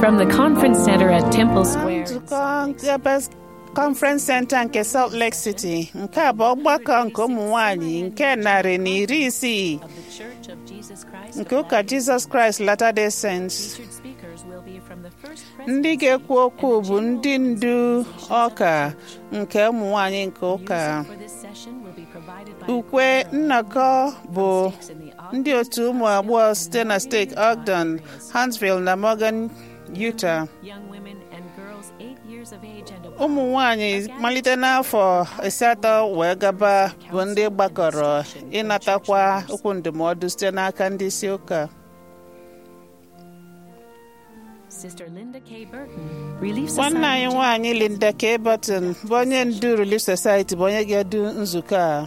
From the Conference Center at Temple Square. nzukọ Gabas Conference Center nke Salt Lake City nke a bụ ọgbakọ nke ụmụ nwanyị nke narị na iri isii of the Church of Jesus Christ nke ụka Jesus Christ Latter-day Saints Featured speakers will be from the first ndị ga-ekwu okwu bụ ndị ndu ọka nke ụmụ nwanyị nke ụka Music for this session will be provided by ukwe nnọkọ bụ stakes in the Ogden ndị otu ụmụ agbọghọ site na steeti Ogden, Huntsville na Morgan, Utah young women and girls eight years of age and above. ụmụ nwanyị malite n'afọ asatọ wee gaba bụ ndị gbakọrọ ịnatakwa okwu ndụmọdụ site n'aka ndị isi ụka Sister Linda K. Burton, Relief nwanne anyị Society. nwaanyị Linda K. Burton bụ onye ndu Relief Society bụ onye ga-edu nzukọ a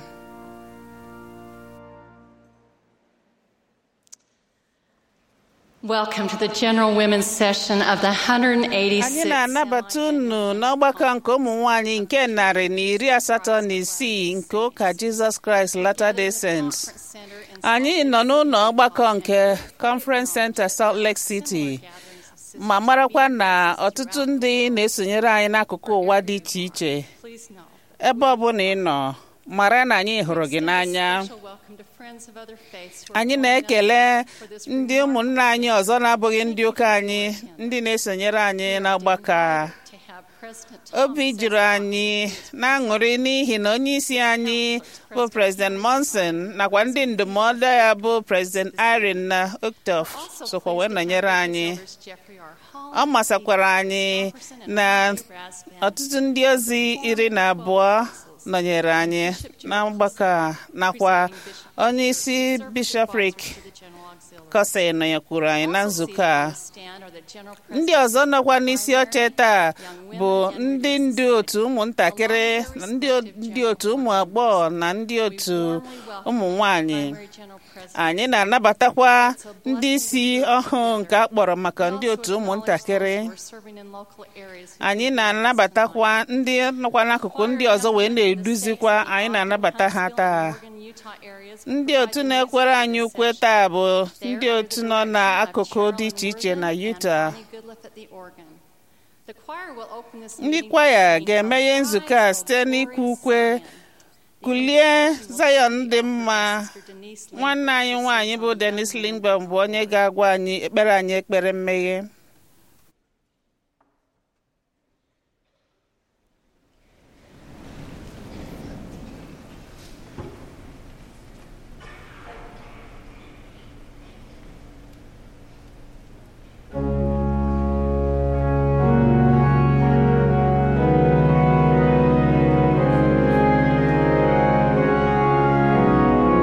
Welcome to the General Women's Session of the 186th anyị na-anabata unu n'ọgbakọ nke ụmụ nwanyị nke narị na iri asatọ na isii nke ụka Jizọs Kraịst Latter-day Saints Center in anyị nọ n'ụlọ ọgbakọ nke Conference Center Salt Lake City ma marakwa na ọtụtụ ndị na-esonyere anyị n'akụkụ ụwa dị iche iche Please know. ebe ọbụla ị nọ mara na anyị hụrụ gị n'anya Special welcome to friends of other faiths who are anyị joining us na-ekele for this ndị ụmụnne anyị ọzọ na-abụghị ndị ụka anyị ndị na-esonyere anyị n'ọgbakọ a. to have President Tom obi juru anyị na-aṅụrị n'ihi na onye isi anyị bụ President Monson nakwa ndị ndụmọdụ ya bụ President Irene na Octave also sokwa wee pleased to nọnyere have anyị Elders Jeffrey R. Hall, ọ masakwara anyị na ọtụtụ ndị ozi iri na abụọ nọnyere anyị na mgbakọ a nakwa onye isi bishọprik the General Auxiliary. kọsị nọnyekwuru anyị na nzukọ a Stand are the General ndị ọzọ nọkwa n'isi oche taa bụ ndị ndu otu ụmụntakịrị na ndị o- ndị otu ụmụ agbọghọ na ndị otu ụmụ nwanyị Primary General President anyị na-anabatakwa ndị isi ọhụụ nke a kpọrọ maka ndị otu ụmụntakịrị who are serving in local areas anyị na-anabatakwa ndị nọkwa n'akụkụ ndị ọzọ wee na-eduzikwa anyị na-anabata ha taa Oregon, Utah areas ndị otu na-ekwere anyị ukwe taa bụ ndị otu nọ n'akụkụ dị iche iche na Utah ndị kwaya ga-emeghe nzukọ a site n'ikwu ukwe kulie Zion dị mma nwanne anyị nwaanyị bụ Dennis Lindbergh bụ onye ga-agwa anyị ekpere anyị ekpere mmeghe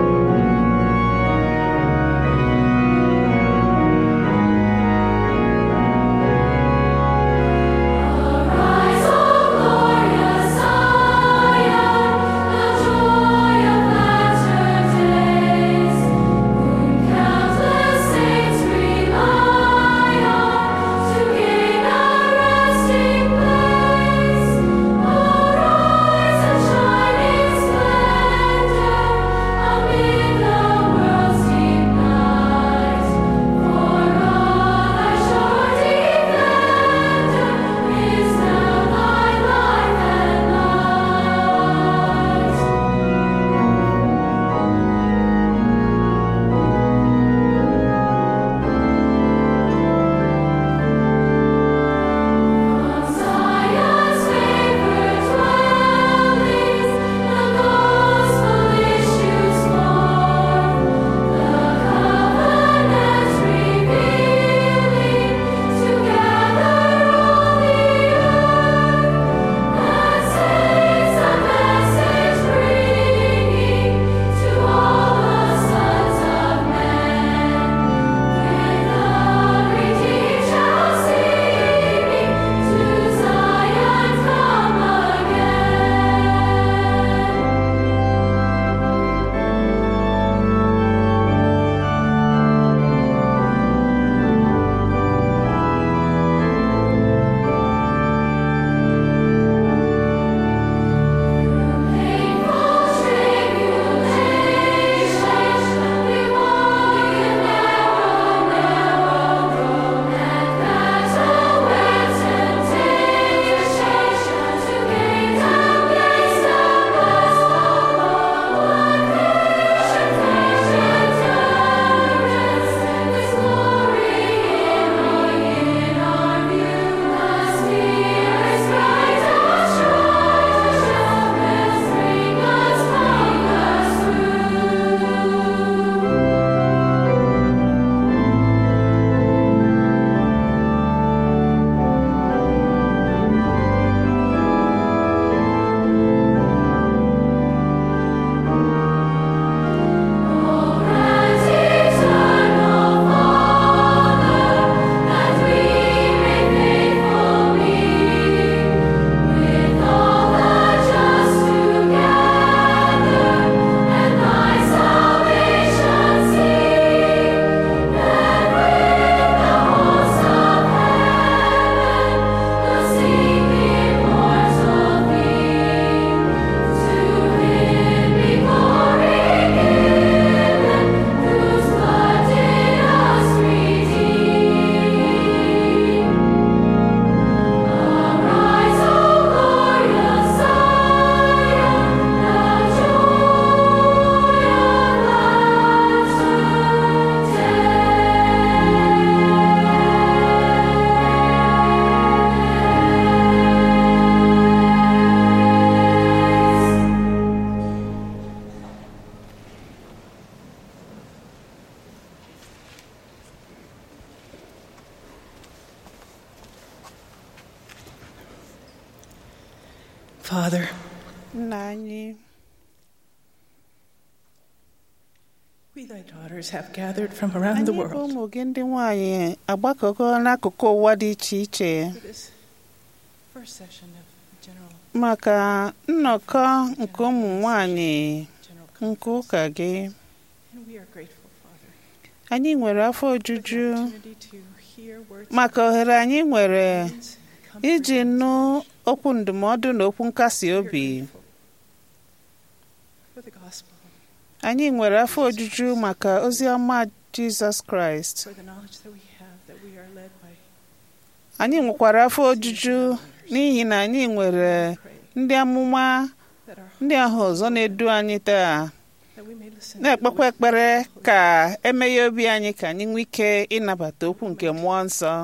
Thank Father, nna anyị we thy daughters have gathered from around the anyị bụ world ụmụ gị ndị nwanyị agbakọgo n'akụkụ ụwa dị iche iche for this first session of general maka nnọkọ nke ụmụ nwanyị general nke ụka gị and we are grateful, Father, anyị nwere afọ for ojuju the opportunity to hear words maka ohere anyị nwere of guidance and comfort iji and nụ inspiration. okwu ndụmọdụ na okwu nkasi We are obi grateful for the gospel, anyị nwere afọ ojuju maka ozi ọma jizọs kraịst for the knowledge that we have that we are led by anyị nwekwara afọ ojuju n'ihi na anyị nwere pray ndị amụma that our ndị ahụ ọzọ na-edu anyị taa that we may listen to the na-ekpekwa wisdom ekpere of the Holy ka emeghe obi anyị ka anyị nwee ike ịnabata okwu nke mmụọ nsọ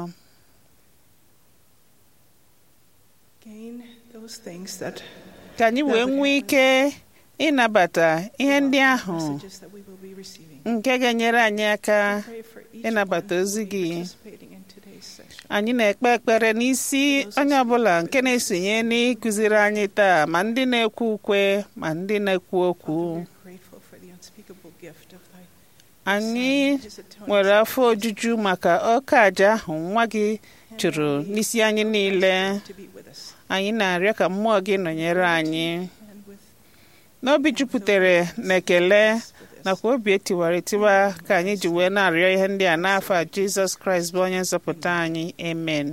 gain those things that ka anyị wee nwee ike ịnabata ihe ndị ahụ messages that we will be receiving. nke ga-enyere anyị aka Pray for each ịnabata one who ozi will be gị. participating in today's session. anyị na-ekpe ekpere n'isi onye ọbụla nke na-esonye n'ịkụziri anyị taa ma ndị na-ekwu ukwe ma ndị na-ekwu okwu Father, we are grateful for the unspeakable gift of thy anyị Son, his atoning nwere afọ ojuju maka ọka aja ahụ nwa gị chụrụ n'isi anyị niile to be with us anyị na-arịọ ka mmụọ gị nọnyere anyị and with n'obi jupụtara na ekele us for this. nakwa obi etiwara etiwa ka anyị ji wee na-arịọ ihe ndị a n'afọ a jizọs kraịst bụ onye nzọpụta anyị amen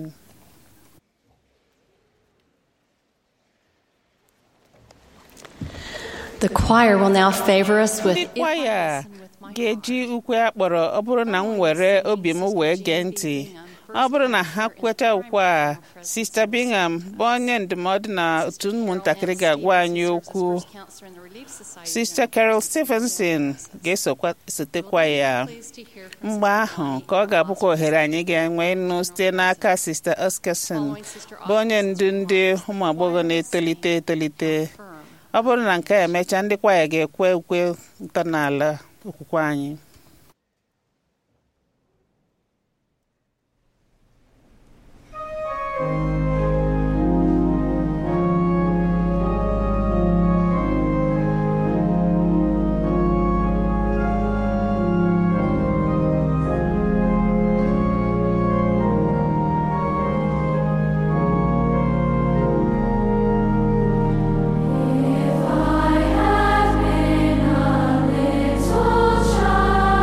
The choir will now favor us with ndị kwaya ga-eji ukwe akpọrọ ọ bụrụ na m were obi m wee gee ntị ọ bụrụ na ha kweta ukwe a sista bingham bụ onye ndụmọdụ na otu ụmụntakịrị ga-agwa anyị okwu sista carol stevenson ga-esotekwa ya mgbe ahụ ka ọ ga-abụkwa ohere anyị ga-enwe ịnụ site n'aka sista oskerson bụ onye ndu ndị ụmụ agbọghọ na-etolite etolite ọ bụrụ na nke a emechaa ndị kwaya ga-ekwe ukwe ntọala okwukwe anyị If I had been a little child.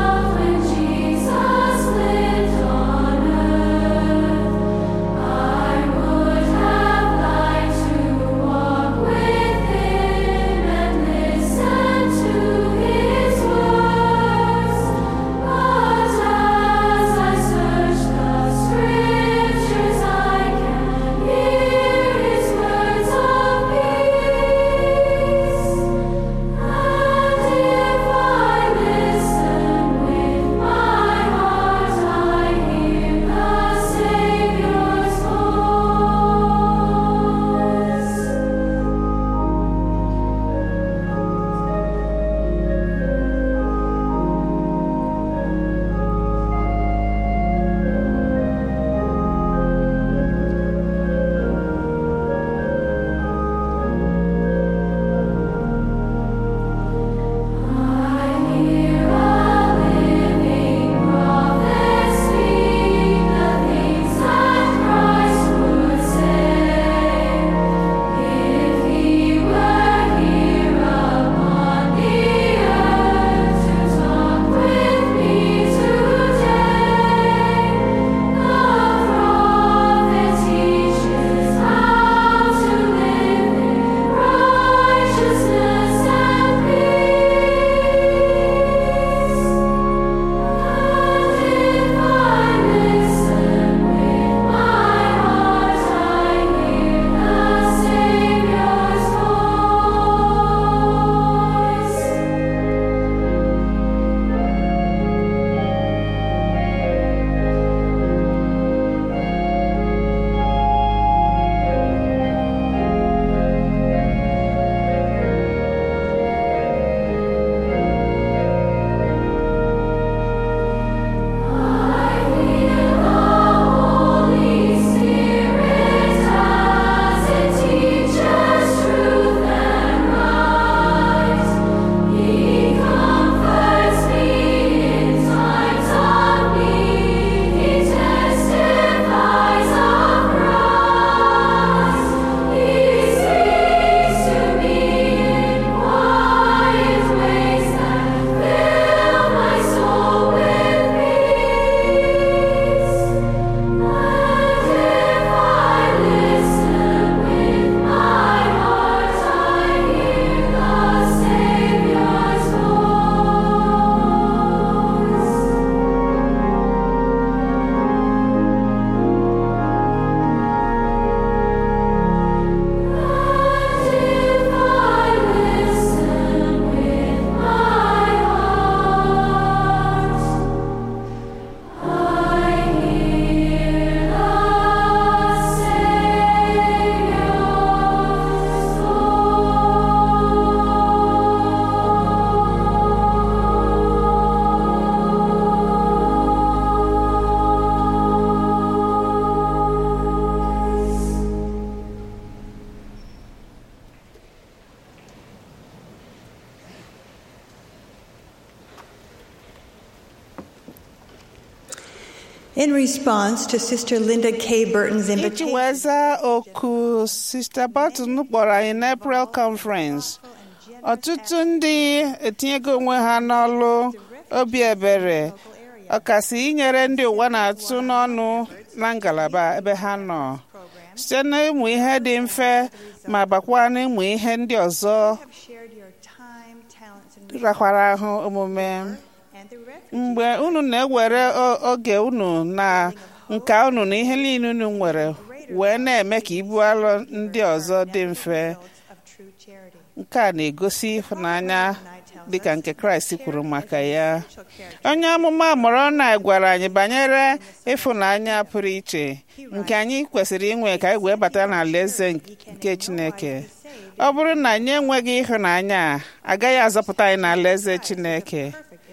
In response to Sister Linda K. Burton's iji invitation, wee zaa oku Sista Barton kpọrọ anyị n'April Conference ọtụtụ ndị etinyego onwe ha n'ọlụ obi ebere ọkasị inyere ndị ụwa na-atụ n'ọnụ na ngalaba ebe ha nọ site n'ịmụ ihe dị mfe ma bakwa n'ịmụ ihe ndị ọzọ have shared your time, talents, and rakwara ahụ omume and the refuge mgbe unu na-ewere o- oge unu na nka unu na ihe niile unu nwere wee na-eme ka ibu alụ ndị ọzọ dị mfe of true charity. nke a na-egosi ịhụnanya dịka nke kraịst kwuru maka ya onye amụma mụrụ na gwara anyị banyere ịfụnanya pụrụ iche nke anyị kwesịrị inwe ka anyị wee bata n'alaeze nke chineke ọ bụrụ na anyị enweghị ịhụnanya a, agaghị azọpụta anyị n'alaeze chineke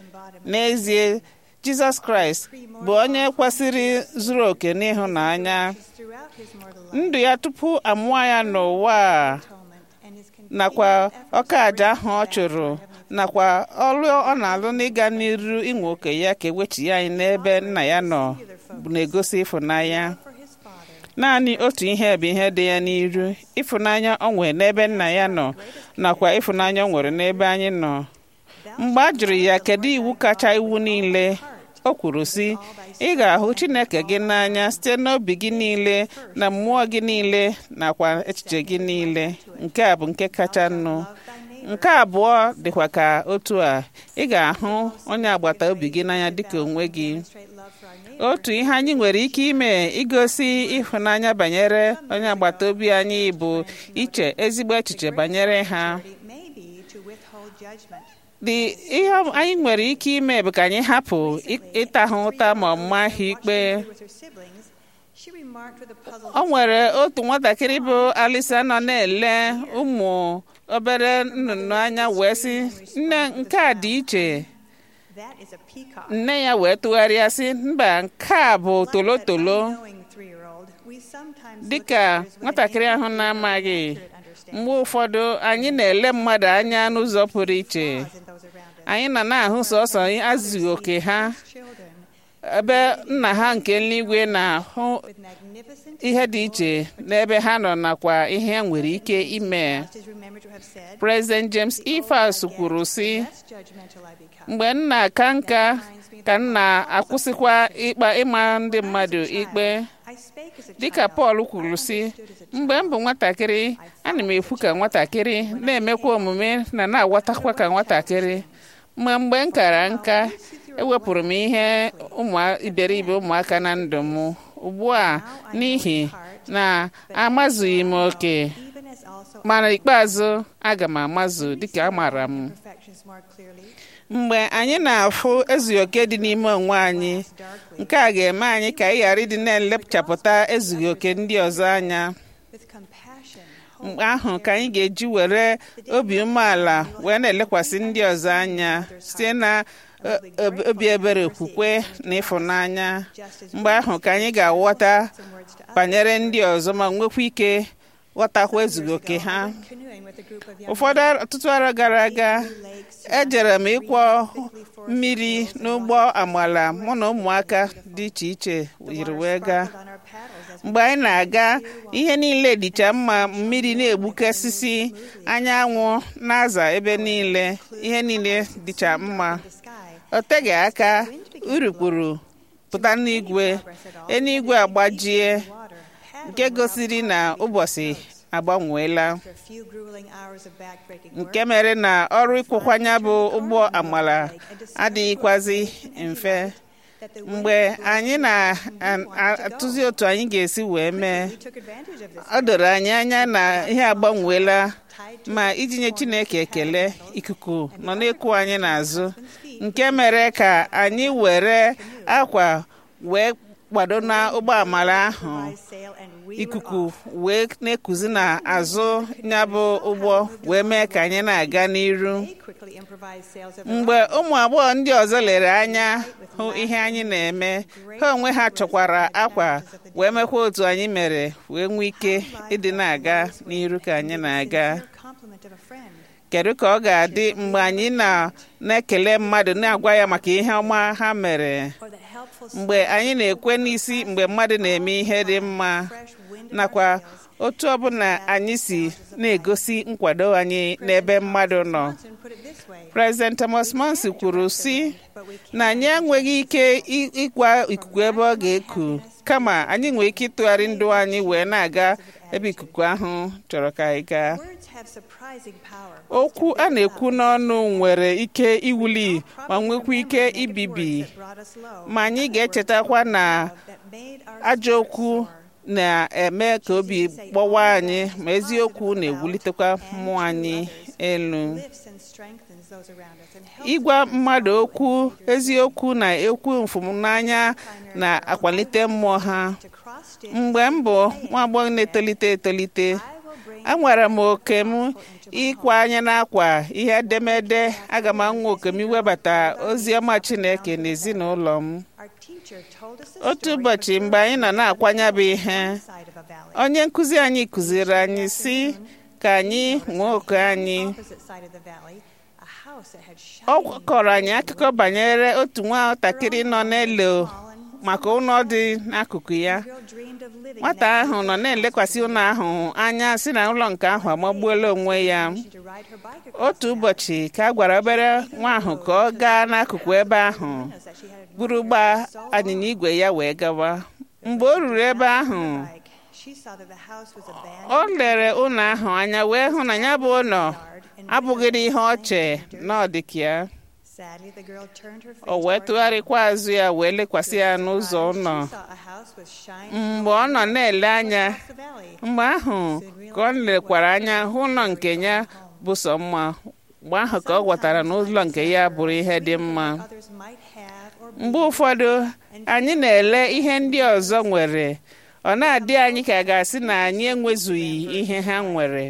n'ezie jizọs kraịst bụ onye kwesịrị zuru oke n'ịhụnanya Throughout his mortal life, ndụ ya tupu amụọ ya n'ụwa a atonement, and his nakwa ọka aja ahụ ọ chụrụ nakwa ọrụ ọ na-alụ n'ịga n'iru inwe oke ya ka ewechighi anyị n'ebe nna ya nọ bụ na-egosi ịfụnanya for his father, naanị otu ihe bụ ihe dị ya n'iru ịfụnanya ọ nwere n'ebe nna ya nọ nakwa ịfụnanya ọ nwere n'ebe anyị nọ mgbe a jụrụ ya kedu iwu kacha iwu niile o kwuru sị ị ga-ahụ chineke gị n'anya site n'obi gị niile na mmụọ gị niile nakwa echiche gị niile nke a bụ nke kacha nnụ nke abụọ dịkwa ka otu a ị ga-ahụ onye agbata obi gị n'anya dịka onwe gị straight love for our neighbor. otu ihe anyị nwere ike ime igosi ịhụnanya banyere onye agbata obi anyị bụ iche ezigbo echiche banyere ha It may be to withhold judgment. dị ihe anyị nwere ike ime bụ ka anyị hapụ ị- ịta ha ụta ma ọ maa ha ikpe With her siblings, she remarked with a puzzled o nwere otu nwatakịrị bụ alisa nọ na-ele ụmụ obere nnụnụ anya wee sị nne nke a dị iche that is a peacock. nne ya wee tụgharịa sị mba nke a bụ tolotolo Knowing three-year-old, we sometimes look dịka at others with nwatakịrị an ahụ innate na-amaghị accurate understanding mgbe ụfọdụ anyị na-ele mmadụ anya n'ụzọ pụrụ iche in those around us. anyị nọ na-ahụ sọsọ azụghị oke ha Children ebe nna ha nke eluigwe na-ahụ with magnificent ihe dị iche n'ebe ha nọ nakwa ihe ha nwere ike ime is remembered to have said, President James Ifeas kwuru sị less judgmental I become. mgbe m na-aka nka ka m na-akwụsịkwa ịkpa ịma ndị mmadụ ikpe I spake as a dịka child. Pọl kwuru sị mgbe m bụ nwatakịrị ana m ekwu ka nwatakịrị na-emekwa omume na na-agwatakwa ka nwatakịrị ma mgbe m kara nka ewepụrụ m ihe ụmụ iberibe ụmụaka na ndụ m ugbu a n'ihi na amazughị m oke Even as also mana ikpeazụ aga m amazụ dịka amara m perfections more clearly, mgbe anyị na-afụ ezughị oke dị n'ime onwe anyị nke a ga-eme anyị ka anyị ghara ịdị na-elepchapụta ezughị oke ndị ọzọ anya with compassion, mgbe ahụ ka anyị ga-eji were obi umeala wee na-elekwasị ndị ọzọ anya site na o- ob- obi ebere okwukwe na ịfụnanya mgbe ahụ ka anyị ga-aghọta banyere ndị ọzọ ma nwekwa ike ghọtakwa ezughị oke ha canoeing with a group of young ụfọdụ ar- ọtụtụ arọ gara aga ejere m ịkwọ mmiri n'ụgbọ amala mụ na ụmụaka dị iche iche yiri wee gaa on our paddles as mgbe anyị na-aga ihe niile dịcha mma mmiri na-egbukasịsị anyanwụ na-aza ebe niile ihe niile dịcha mma the sky, o teghị aka urukpuru pụta n'igwe eluigwe agbajie water, paddle nke gosiri na ụbọchị agbanweela after a few grueling hours of backbreaking work. nke mere na ọrụ ịkwụkwanya bụ ụgbọ amala adịghịkwazi mfe That the mgbe anyị na-atụzi otu anyị ga-esi wee mee we took advantage of this ọ doro anyị anya na ihe agbanweela ma iji nye Chineke ekele ikuku nọ na-ekwu anyị n'azụ nke mere ka anyị were akwa wee kwado na ụgbọ amala ahụ sail and we were ikuku wee na-ekuzi n'azụ ya bụ ụgbọ wee mee ka anyị na-aga n'iru They quickly improvised sails of their mgbe ụmụ agbọghọ ndị ọzọ lere anya hụ ihe anyị na-eme ha onwe ha chọkwara akwa wee mekwa otu anyị mere wee nwee ike ịdị na-aga n'iru ka anyị na-aga own compliment of a friend. kedu ka ọ ga-adị mgbe anyị na na-ekele mmadụ na-agwa ya maka ihe ọma ha mere Or that help mgbe anyị na-ekwe n'isi mgbe mmadụ na-eme ihe dị mma nakwa otu ọbụla anyị si na-egosi nkwado anyị n'ebe mmadụ nọ President Thomas Monson kwuru sị na anyị enweghị ike ịgwa ikuku ebe ọ ga-eku kama anyị nwere ike ịtụgharị ndụ anyị wee na-aga ebe ikuku ahụ chọrọ ka anyị gaa okwu a na-ekwu n'ọnụ nwere ike iwuli ma nwekwa ike ibibi ma anyị ga-echetakwa na ajọ okwu na-eme ka obi gbawa anyị ma eziokwu na-ewulitekwa mmụọ anyị elu ịgwa mmadụ okwu eziokwu na ekwu mfụmnanya na-akwalite mmụọ ha mgbe m bụ nwa agbọghọ na-etolite etolite enwere m oke m ịkwa anya n'akwa ihe edemede aga m anwa oke m iwebata ozi ọma Chineke n'ezinụlọ m otu ụbọchị mgbe anyị nọ na-akwanya bụ ihe onye nkụzi anyị kụziri anyị si ka anyị nwee oke anyị ọ kọrọ anyị akụkọ banyere otu nwatakịrị nọ n'elu maka ụlọ dị n'akụkụ ya nwata ahụ nọ na-elekwasị ụlọ ahụ anya si na ụlọ nke ahụ amagbuola onwe ya otu ụbọchị ka a gwara obere nwa ahụ ka ọ gaa n'akụkụ ebe ahụ buru gbaa anyịnya igwe ya wee gawa mgbe o ruru ebe ahụ o lere ụlọ ahụ anya wee hụ na ya bụ ụlọ abụghịrị ihe ọ che na ọ dị ka ya o wee tụgharịkwa azụ ya wee lekwasị ya n'ụzọ ụlọ mgbe ọ nọ na-ele anya mgbe ahụ ka ọ lekwara anya hụ ụlọ nke ya bụ sọ mma mgbe ahụ ka ọ ghọtara na ụlọ nke ya bụrụ ihe dị mma mgbe ụfọdụ anyị na-ele ihe ndị ọzọ nwere ọ na-adị anyị ka a ga-asị na anyị enwezughị ihe ha nwere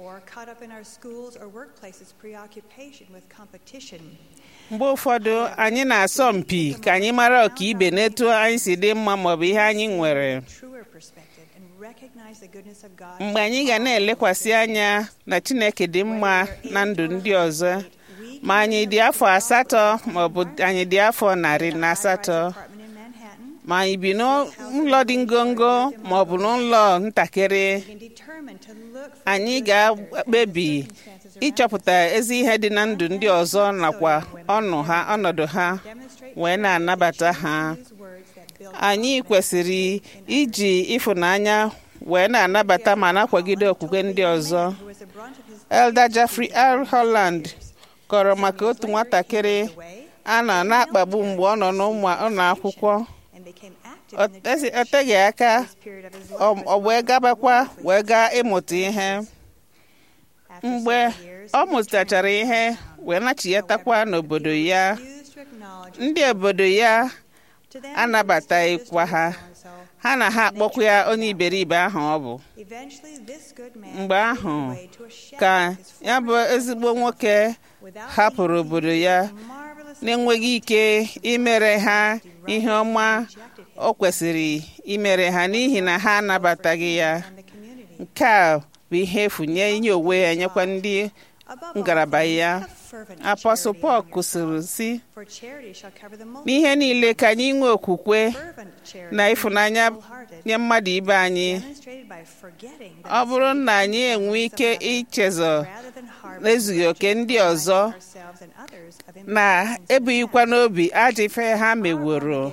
mgbe ụfọdụ anyị na-asọ mpi ka anyị mara ọka ibe n'etu anyị si dị mma maọbụ ihe anyị nwere mgbe anyị ga na-elekwasị anya na Chineke dị mma na ndụ ndị ọzọ ma anyị dị afọ asatọ maọbụ anyị dị afọ narị na asatọ ma anyị bi n'ụlọ dị ngongo maọbụ n'ụlọ ntakịrị anyị ga-ekpebi ịchọpụta ezi ihe dị na ndụ ndị ọzọ nakwa ọnụ ha ọnọdụ ha wee na-anabata ha anyị kwesịrị iji ịfụnanya wee na-anabata ma na-akwagide okwukwe ndị ọzọ Elder Jeffrey R. Holland kọrọ maka otu nwatakịrị a nọ na-akpagbu mgbe ọ nọ n'ụlọ akwụkwọ o teghị aka ọ wee gabakwa wee gaa ịmụta ihe mgbe ọ mụtachara ihe wee nachietakwa n'obodo ya ndị obodo ya anabataghịkwa ha ha na ha akpọkwa ya onye iberibe ahụ ọ bụ mgbe ahụ ka ya bụ ezigbo nwoke hapụrụ obodo ya na-enweghị ike imere ha ihe ọma o kwesịrị imere ha n'ihi na ha anabataghị ya nke a bụ ihe efu nye inye onwe ya nyekwa ndị ngalaba ya apọstụl Pọl kwụsịrị si n'ihe niile ka anyị nwee okwukwe na ịfụnanya nye mmadụ ibe anyị ọ bụrụ na anyị enwe ike ichezọ n'ezughị oke ndị ọzọ na-ebughịkwa n'obi ajọ ife ha meworo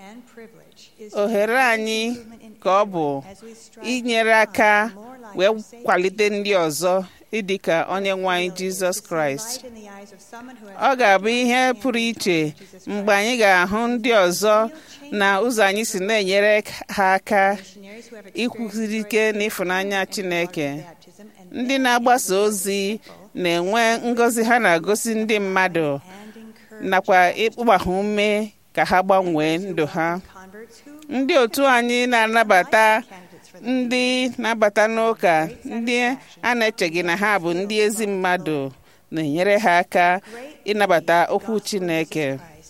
ohere anyị ka ọ bụ inyere aka wee kwalite ndị ọzọ ịdị ka onye nwe anyị jizọs kraịst ọ ga-abụ ihe pụrụ iche mgbe anyị ga-ahụ ndị ọzọ na ụzọ anyị si na-enyere ha aka ikwusiri ike n'ịfụnanya chineke ndị na-agbasa ozi na-enwe ngọzi ha na-agosi ndị mmadụ nakwa ịkpụgba ha ume ka ha gbanwee ndụ ha ndị otu anyị na-anabata ndị na-abata n'ụka ndị a na-echeghị na ha bụ ndị ezi mmadụ na-enyere ha aka ịnabata okwu Chineke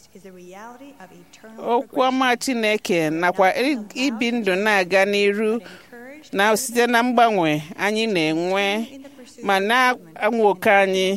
okwu ọma Chineke nakwa ibi ndụ na-aga n'iru na site na mgbanwe anyị na-enwe ma na-anwa oke anyị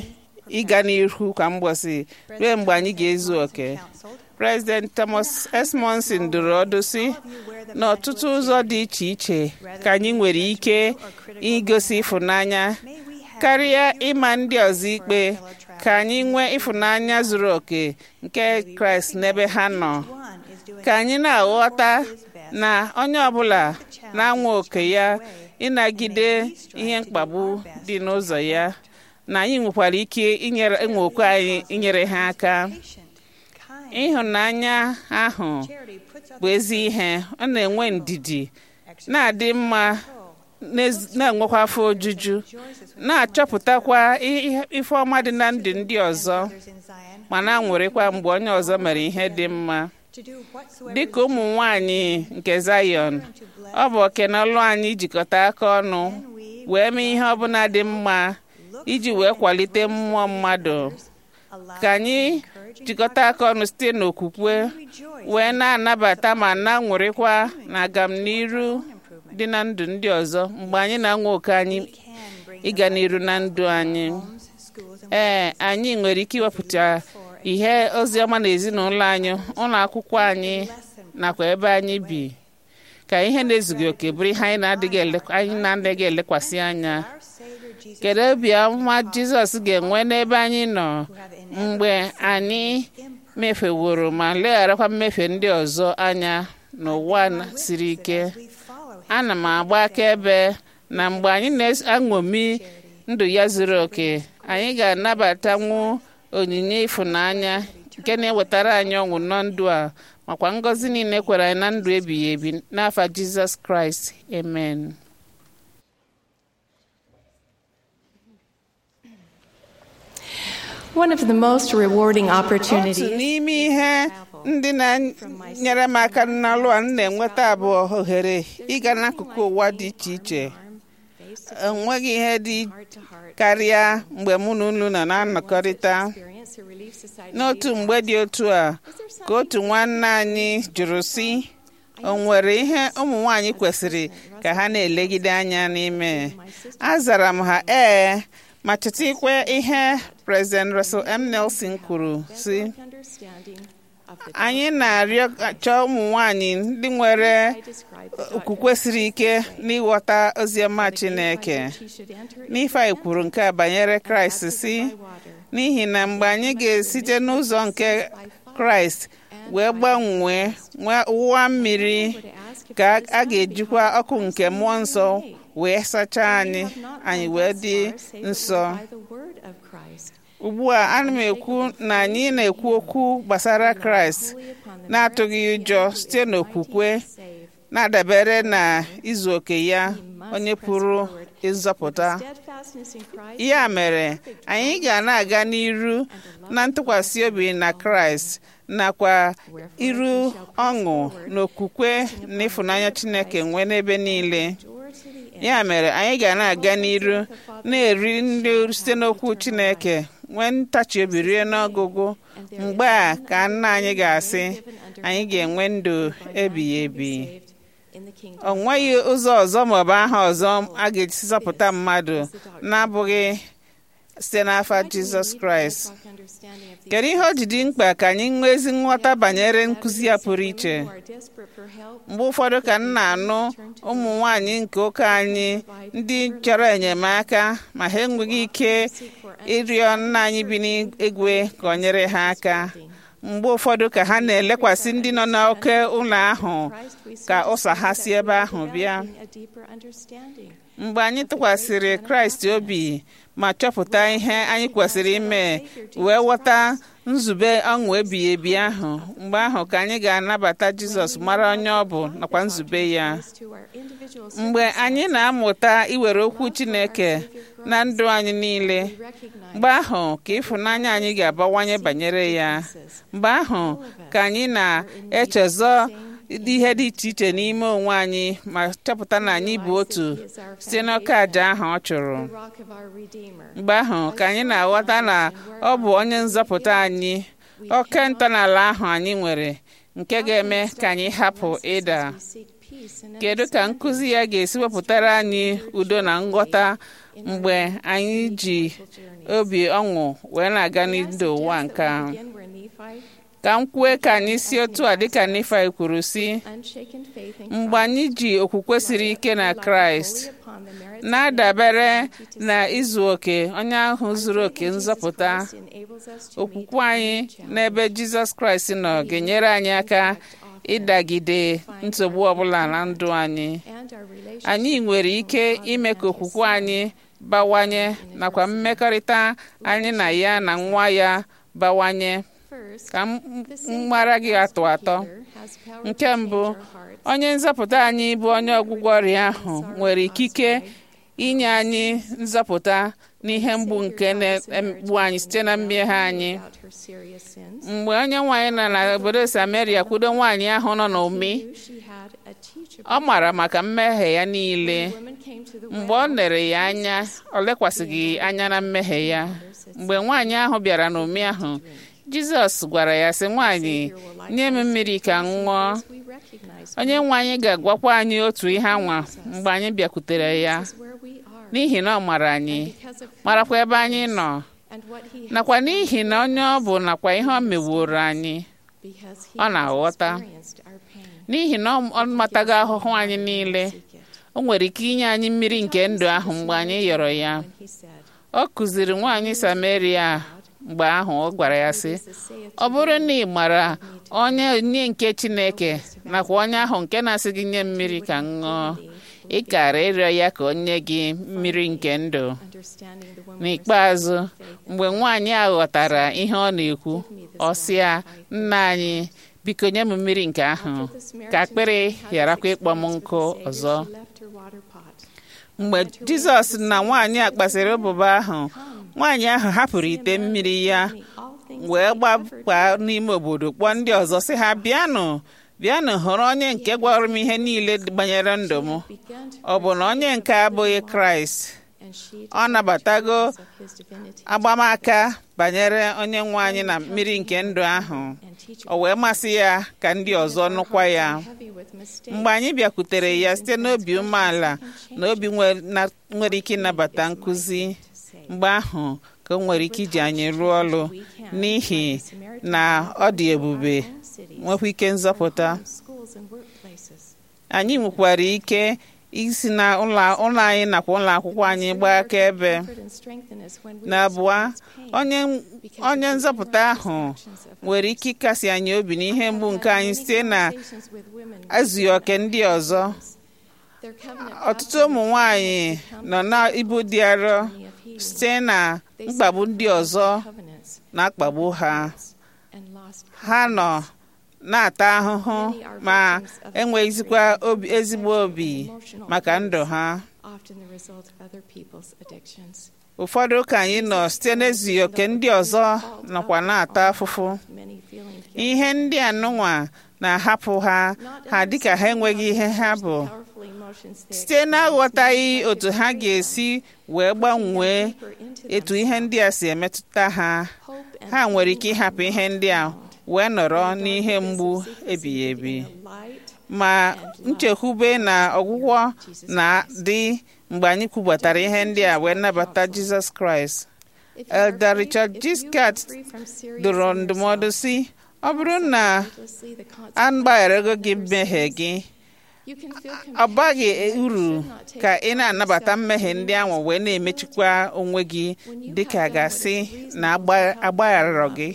ịga n'ihu kwa mgbọsị ruo mgbe anyị ga-ezu oke President Thomas S. Monson dụrụ ọdụ sị n'ọtụtụ ụzọ dị iche iche ka anyị nwere ike igosi ịfụnanya karịa ịma ndị ọzọ ikpe ka anyị nwee ịfụnanya zuru oke nke Kraịst n'ebe ha nọ ka anyị na-aghọta na onye ọbụla na-anwa oke ya ịnagide ihe mkpagbu dị n'ụzọ ya na anyị nwekwara ike inyere nwokwe anyị inyere ha aka ịhụnanya ahụ bụ ezi ihe ọ na-enwe ndidi na-adị mma na-enwekwa afọ ojuju na-achọpụtakwa ife ọma dị na ndụ ndị ọzọ ma na-aṅụrịkwa mgbe onye ọzọ mere ihe dị mma dịka ụmụ nwanyị nke Zion ọ bụ oke na ọlụ anyị jikọta aka ọnụ wee mee ihe ọbụla dị mma iji wee kwalite mmụọ mmadụ ka anyị jikọta aka ọnụ site n'okwukwe wee na-anabata ma na-aṅụrịkwa na agamniru dị na ndụ ndị ọzọ mgbe anyị na-anwa oke anyị ịga n'iru na ndụ anyị ee anyị nwere ike iwepụta ihe ozi ọma na ezinụlọ anyị ụlọ akwụkwọ anyị nakwa ebe anyị bi ka ihe na-ezughị oke bụrụ ihe anyị na-adịghị elekwasị anya kedu obiọma Jizọs ga-enwe n'ebe anyị nọ mgbe anyị mefeworo ma legharakwa mmefe ndị ọzọ anya n'ụwa siri ike ana m agba akaebe na mgbe anyị na-aṅomi ndụ ya zuru oke anyị ga-anabatanwu onyinye ịfụnanya nke na-ewetara anyị ọṅụ na ndụ a makwa ngọzi niile kwere anyị na ndụ ebighị ebi n'afa Jizọs Kraịst amen One of the most rewarding otu opportunities n'ime ihe ndị na-nyere m aka n'alụ a m na-enweta bụ ohere ịga n'akụkụ ụwa dị iche iche enweghị ihe dị karịa mgbe mụ na unu nọ na-anọkọrịta n'otu mgbe dị otu a ka otu nwanne anyị jụrụ sị o nwere ihe ụmụ nwanyị kwesịrị ka ha na-elegide anya n'ime azara m ha ee ma chetakwa ihe President Russell M. Nelson kwuru sị anyị na-arịọ chọọ ụmụ nwanyị ndị nwere okwukwe siri ike n'ịghọta oziọma Chineke n'ife anyị kwuru nke a banyere Kraịst si n'ihi na mgbe anyị ga-esite n'ụzọ nke Kraịst wee gbanwee wụwa mmiri ka a ga-ejikwa ọkụ nke mmụọ nsọ wee sachaa anyị anyị wee dị nsọ ugbu a ana m ekwu na anyị na-ekwu okwu gbasara kraịst na-atụghị ụjọ site n'okwukwe na-adabere na izu oke ya onye pụrụ ịzọpụta ya mere anyị ga na-aga n'iru na ntụkwasị obi na kraịst nakwa iru ọṅụ na okwukwe na ịfụnanya chineke nwee n'ebe niile ya mere anyị ga na-aga n'iru na-eri nri site n'okwu chineke nwee ntachi obi rie n'ọgụgụ mgbe a ka nna anyị ga-asị anyị ga-enwe ndụ ebighị ebi o nweghị ụzọ ọzọ maọbụ aha ọzọ a ga-esi zọpụta mmadụ na-abụghị site n'afa jizọs kraịst kedu ihe o ji dị mkpa ka anyị nwee ezi nghọta banyere nkụzi ya pụrụ iche mgbe ụfọdụ ka m na-anụ ụmụ nwanyị nke ụka anyị ndị chọrọ enyemaka ma ha enweghị ike ịrịọ nna anyị bi n'igwe ka ọ nyere ha aka mgbe ụfọdụ ka ha na-elekwasị ndị nọ n'oke ụlọ ahụ ka ụsa ha si ebe ahụ bịa mgbe anyị tụkwasịrị kraịst obi ma chọpụta ihe anyị kwesịrị ime wee ghọta nzube ọṅụ ebighị ebi ahụ mgbe ahụ ka anyị ga-anabata jizọs mara onye ọ bụ nakwa nzube ya mgbe anyị na-amụta iwere okwu chineke na ndụ anyị niile mgbe ahụ ka ịfụnanya anyị ga-abawanye banyere ya mgbe ahụ ka anyị na-echezọ ihe dị iche iche n'ime onwe anyị ma chọpụta na anyị bụ otu site n'oke àjà ahụ ọ chụrụ mgbe ahụ ka anyị na-aghọta na ọ bụ onye nzọpụta anyị oke ntọala ahụ anyị nwere nke ga-eme ka anyị hapụ ịda kedu ka nkụzi ya ga-esi wepụtara anyị udo na nghọta mgbe anyị ji obi ọṅụ wee na-aga n'ndụ ụwa nke a ka m kwue ka anyị si otu a dịka Nifai kwuru si mgbe anyị ji okwukwe siri ike na Kraịst na-adabere na izu oke onye ahụ zuru oke nzọpụta okwukwe anyị n'ebe Jizọs Kraịst nọ ga-enyere anyị aka ịdagide nsogbu ọbụla na ndụ anyị anyị nwere ike ime ka okwukwe anyị bawanye nakwa mmekọrịta anyị na ya na nwa ya bawanye ka m mara gị atọ atọ nke mbụ onye nzọpụta anyị bụ onye ọgwụgwọ ọrịa ahụ nwere ikike inye anyị nzọpụta n'ihe mgbu nke na-egbu anyị site na mmehie anyị mgbe onye nwaanyị nọ n'obodo Samaria kwudo nwaanyị ahụ nọ n'ụmị ọ mara maka mmehie ya niile mgbe ọ lere ya anya ọ lekwasịghị anya na mmehie ya mgbe nwaanyị ahụ bịara n'ụmị ahụ Jizọs gwara ya sị nwaanyị nye m mmiri ka m ṅụọ onye nwe anyị ga-agwakwa anyị otu ihe anwa mgbe anyị bịakwutere ya n'ihi na ọ mara anyị marakwa ebe anyị nọ nakwa n'ihi na onye ọ bụ nakwa ihe ọ meworo anyị ọ na-aghọta n'ihi na ọ matago ahụhụ anyị niile o nwere ike inye anyị mmiri nke ndụ ahụ mgbe anyị yọrọ ya ọ kụziri nwaanyị Samaria mgbe ahụ ọ gwara ya sị ọ bụrụ na ị mara onye onye nke Chineke nakwa onye ahụ nke na-asị gị nye mmiri ka m ṅụọ ị kara ịrịọ ya ka o nye gị mmiri nke ndụ n'ikpeazụ mgbe nwaanyị a ghọtara ihe ọ na-ekwu ọ sị ya nna anyị biko nye m mmiri nke ahụ ka akpịrị gharakwa ịkpọ m nkụ ọzọ mgbe Jizọs na nwaanyị a kpasịrị ụbụba ahụ nwaanyị ahụ hapụrụ ite mmiri ya wee gbakwa n'ime obodo kpọọ ndị ọzọ sị ha bịanụ bịanụ hụrụ onye nke gwara m ihe niile banyere ndụ m ọ bụ na onye nke abụghị Kraịst ọ nabatago agbamaka banyere onye nwe anyị na mmiri nke ndụ ahụ o wee masị ya ka ndị ọzọ nụkwa ya mgbe anyị bịakwutere ya site n'obi umeala na obi nwere ike ịnabata nkụzi mgbe ahụ ka o nwere ike iji anyị rụọ ọrụ n'ihi na ọ dị ebube nwekwa ike nzọpụta anyị nwekwara ike isi na ụlọ anyị nakwa ụlọ akwụkwọ anyị gbaa akaebe na abụọ onye nzọpụta ahụ nwere ike ịkasi anyị obi n'ihe mgbu nke anyị site na azụghị oke ndị ọzọ ọtụtụ ụmụ nwanyị nọ n'ibu dị arọ site na mkpagbu ndị ọzọ na-akpagbu ha ha nọ na-ata ahụhụ ma enweghịzikwa ezigbo obi maka ndụ ha ụfọdụ ka anyị nọ site n'ezughị oke ndị ọzọ nọkwa na-ata afụfụ ihe ndị anụnwa na-ahapụ ha ha dịka ha enweghị ihe ha bụ site n'aghọtaghị otu ha ga-esi wee gbanwee etu ihe ndị a si emetụta ha ha nwere ike ịhapụ ihe ndị a wee nọrọ n'ihe mgbu ebighị ebi ma nchekwube na ọgwụgwọ na-adị mgbe anyị kwubatara ihe ndị a wee nabata Jizọs Kraịst Elder Richard Giscard dụrụ ndụmọdụ si ọ bụrụ na a gbagharago gị mmehie gị ọ baghị uru ka ị na-anabata mmehie ndị ahụ wee na-emechikwa onwe gị dịka gasị na agbaghara gị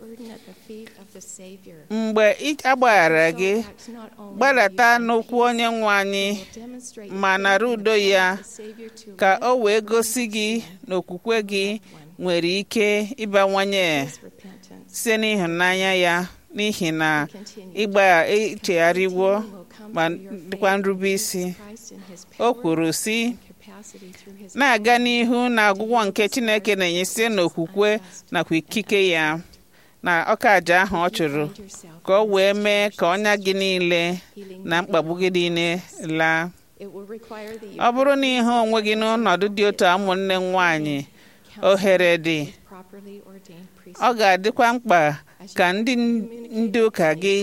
mgbe agbaghara gị gbadata n'okwu onye nwe anyị ma nara udo ya ka o wee gosi gị na okwukwe gị nwere ike ịbawanye site n'ịhụnanya ya n'ihi na ịgba ichegharịwo ma dịkwa nrube isi o kwuru sị na-aga n'ihu na ọgwụgwọ nke Chineke na-enye site n'okwukwe nakwa ikike ya na ọka aja ahụ ọ chụrụ ka ọ wee mee ka ọnya gị niile na mkpagbu gị niile laa ọ bụrụ na ịhụ onwe gị n'ọnọdụ dị otu ụmụnne m nwanyị ohere dị ọ ga-adịkwa mkpa ka ndị ndị ụka gị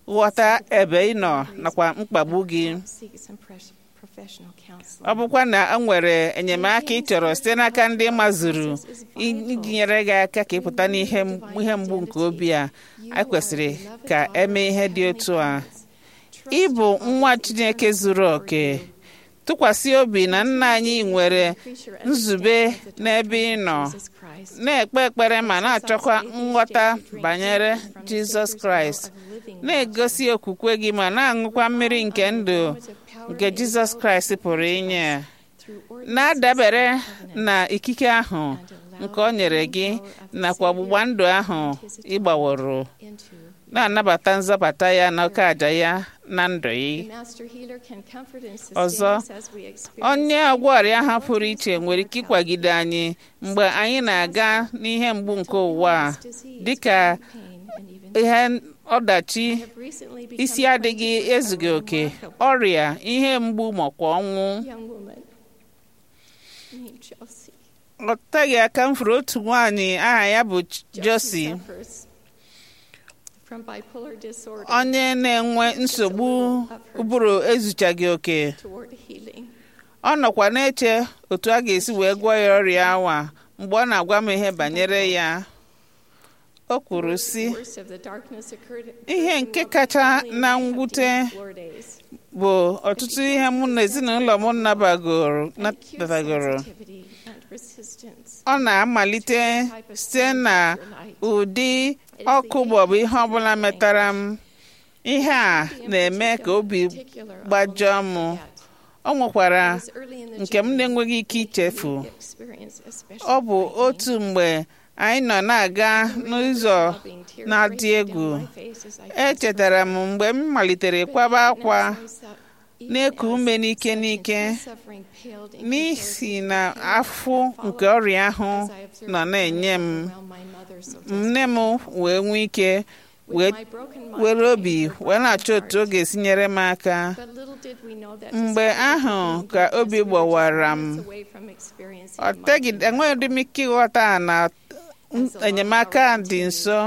ghọta ebe ị nọ nakwa mkpagbu gị seek some pres- professional counseling. ọ bụkwa na e nwere enyemaka ị chọrọ site n'aka ndị mazuru iji nyere gị aka ka ị pụta n'ihe ihe mgbu nke obi a a kwesịrị ka eme ihe dị otu a ị bụ nwa Chineke zuru oke tụkwasị obi na nna anyị nwere nzube n'ebe ị nọ Jesus Christ, na-ekpe ekpere ma na-achọkwa nghọta banyere Jizọs Kraịst na-egosi okwukwe gị ma na-aṅụkwa mmiri nke ndụ nke Jizọs Kraịst pụrụ inye na-adabere na ikike ahụ nke o nyere gị nakwa ọgbụgba ndụ ahụ ịgbaworo into na-anabata nzọpụta ya na oke aja ya na ndụ gị the master healer can comfort and Ọzọ, sustain us as we experience onye ọgwọ ọrịa ha pụrụ iche nwere ike ịkwagide anyị mgbe anyị na-aga n'ihe mgbu nke ụwa a, disease, dịka pain, and even ihe ọdachi have recently become isi adịghị acquainted with ezughị a oke remarkable ọrịa ihe mgbu makwa ọnwụ young woman named Chelsea. ọ teghị aka m fụrụ otu nwaanyị aha ya bụ Josi Josie suffers from bipolar disorder onye na-enwe nsogbu ụbụrụ ezuchaghị oke toward healing. ọ nọkwa na-eche otu a ga-esi wee gwọọ ya ọrịa awa mgbe ọ na-agwa m ihe banyere ya o kwuru sị The worst of the darkness occurred ihe nke kacha na mwute bụ ọtụtụ ihe mụ na ezinụlọ m nabagoro nabatagoro ọ na-amalite site na ụdị ọkụ maọbụ ihe ọbụla metara m ihe a na-eme ka obi gbajọọ m ọ nwekwara nke m na-enweghị ike ichefu ọ bụ otu mgbe anyị nọ na-aga n'ụzọ na-adị egwu echetara m mgbe m malitere kwaba akwa na-eku ume n'ike n'ike n'ihi na afụ nke ọrịa ahụ nọ na-enye m nne m wee nwee ike wee were obi wee na-achọ otu ọ ga-esi nyere m aka mgbe ahụ ka obi gbawara m ọ teghị enweghị m ike ịghọta na enyemaka dị nso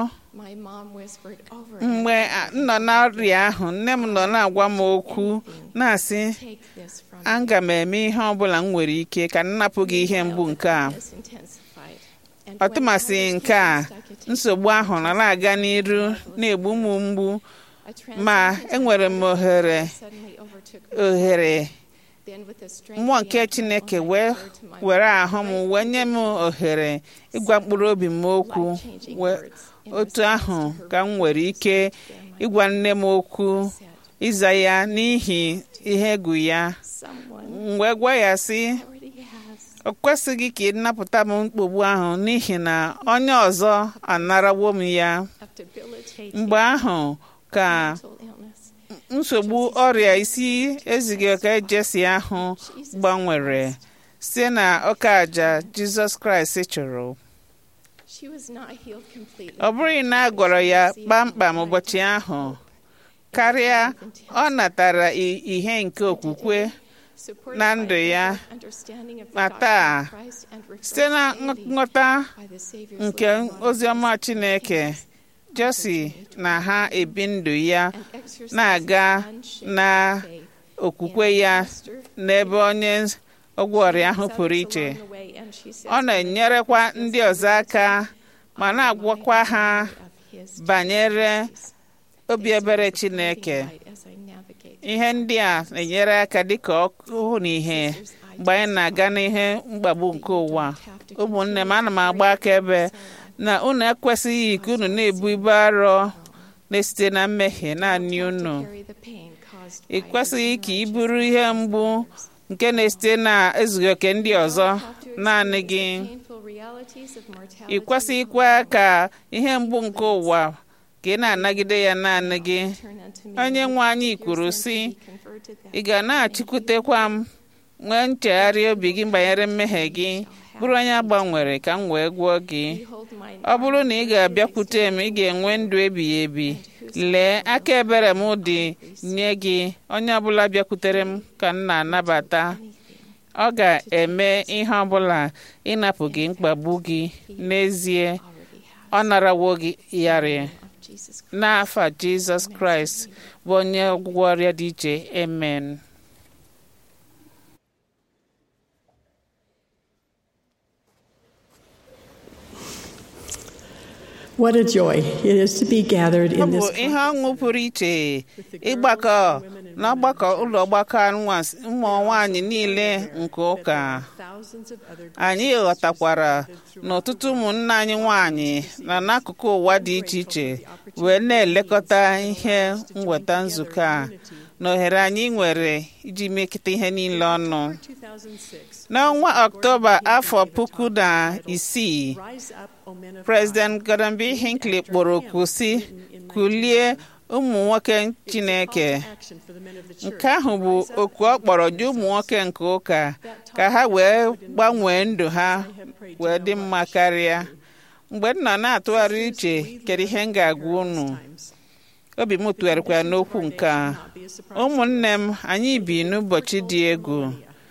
mgbe m nọ n'ọrịa ahụ nne m nọ na-agwa m okwu na-asị aga m eme ihe ọ bụla m nwere ike ka m napụ gị ihe mgbu nke a ọtụmasị nke a nsogbu ahụ nọ na-aga n'iru na-egbu m mgbu ma enwere m ohere ohere mmụọ nke chineke wee were ahụ m wee nye m ohere ịgwa mkpụrụ obi m okwu otu ahụ ka m nwere ike ịgwa nne m okwu ịza ya n'ihi ihe egwu ya wee gwa ya sị o kwesịghị ka ị napụta m mkpogbu ahụ n'ihi na onye ọzọ anarawo m ya mgbe ahụ ka nsogbu ọrịa isi ezighị oke jesi ahụ gbanwere site na ọka aja jizọs kraịst chụrụ ọ bụghị na a gwọrọ ya kpamkpam ụbọchị ahụ karịa ọ natara ihe nke okwukwe na ndụ ya ma taa site na nghọta nke oziọma chineke josi na ha ebi ndụ ya na-aga na okwukwe ya n'ebe onye ọgwụ ọrịa ahụ pụrụ iche ọ na-enyerekwa ndị ọzọ aka ma na-agwakwa ha banyere obi ebere chineke ihe ndị a na-enyere aka dịka ọkụ na ihe mgbe anyị na-aga n'ihe mkpagbu nke ụwa ụmụnne m ana m agba akaebe na unu ekwesịghị ka unu na-ebu ibu arọ na-esite na mmehie naanị unu ị kwesịghị ka ị bụrụ ihe mgbu nke na-esite na ezughị oke ndị ọzọ naanị gị ị kwesịghịkwa ka ihe mgbu nke ụwa ka ị na-anagide ya naanị gị onye nwe anyị kwuru sị ị ga na-achịkwutekwa m nwee nchegharị obi gị banyere mmehie gị bụrụ onye agbanwere ka m wee gwụọ gị ọ bụrụ na ị ga-abịakwute m ị ga-enwe ndụ ebighị ebi lee aka ebere m dị nye gị onye ọbụla bịakwutere m ka m na-anabata ọ ga-eme ihe ọbụla ịnapụ gị mkpagbu gị n'ezie ọ narawo gị yarị Jesus Christ. n'afa jizọs kraịst bụ onye ọgwụgwọ ọrịa dị iche amen What a joy it is to be gathered ọ in bụ this ihe ọṅụ pụrụ iche ịgbakọ n'ọgbakọ ụlọ ọgbakọ anwa- ụmụ nwaanyị niile nke ụka thousands of other anyị ghọtakwara na ọtụtụ ụmụnne anyị nwanyị na n'akụkụ ụwa dị iche iche wee na-elekọta ihe mweta nzukọ a na ohere anyị nwere iji mekịta ihe niile ọnụ 2006 n'ọnwa ọktoba afọ puku na isii Rise Up O Men of President Gordon B. Hinckley kpọrọ oku si kulie ụmụ nwoke Chineke Action for the Men of the Church nke ahụ bụ oku ọ kpọrọ dị ụmụ nwoke nke ụka ka ha wee gbanwee ndụ ha wee dị mma karịa mgbe m nọ na-atụgharị uche kedu ihe m ga-agwa unu obi m tụgharịkwara n'okwu nke a ụmụnne m anyị bi n'ụbọchị dị egwu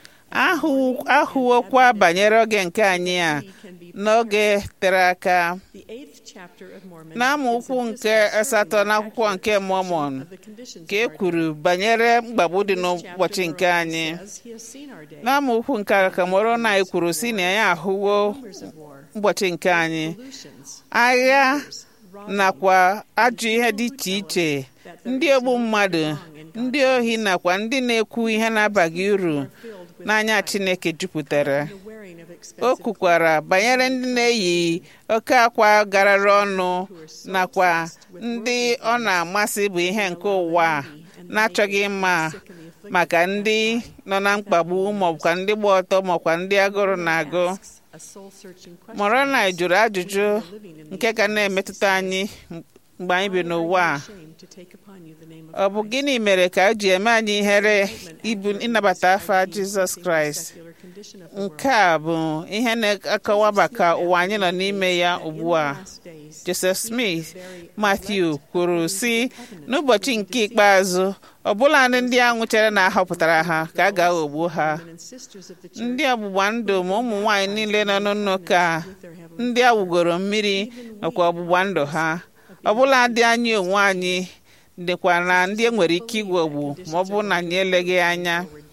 ahụ- ahụwokwa banyere oge nke anyị a n'oge tere aka The eighth chapter of Mormon n'amaokwu nke asatọ n'akwụkwọ nke Mormon the conditions ka e kwuru banyere mgbagbu dị n'ụbọchị nke anyị as he has seen our day n'amaokwu nke a ka mụrụ na anyị kwuru si na anyị ahụwo rumors of war ụbọchị nke anyị pollutions agha nakwa ajọ ihe dị iche iche ndị ogbu mmadụ ndị ohi nakwa ndị na-ekwu ihe na-abaghị uru n'anya Chineke jupụtara the wearing of o expensive kwukwara banyere ndị na-eyi oke akwa garara ọnụ nakwa ndị ọ na-amasị bụ ihe nke ụwa a na-achọghị mma maka ndị nọ na mkpagbu maọbụkwa ndị gba ọtọ maọbụkwa ndị agụrụ na-agụ a soul searching question Moroni jụrụ ajụjụ nke ga na-emetụta anyị mgbe anyị bi n'ụwa a shame to take upon you the name of ọ bụ gịnị mere ka o ji eme anyị ihere ibu ịnabata afa Jizọs Kraịst secular condition of the world nke a bụ ihe na-akọwa maka ụwa anyị nọ n'ime ya ugbu a last days Joseph Smith Matthew kwuru sị n'ụbọchị nke ikpeazụ ọbụla ndị a nwụchara na ahọpụtara ha ka a ga-aghọgbu ha and sisters of the church ndị ọgbụgba ndụ ma ụmụ nwaanyị niile nọ n'ụka ndị a wugoro mmiri nakwa ọgbụgba ndụ ha ọbụla dị anyị onwe anyị dịkwa na ndị e nwere ike igwogbu ma ọ bụrụ na anyị eleghị anya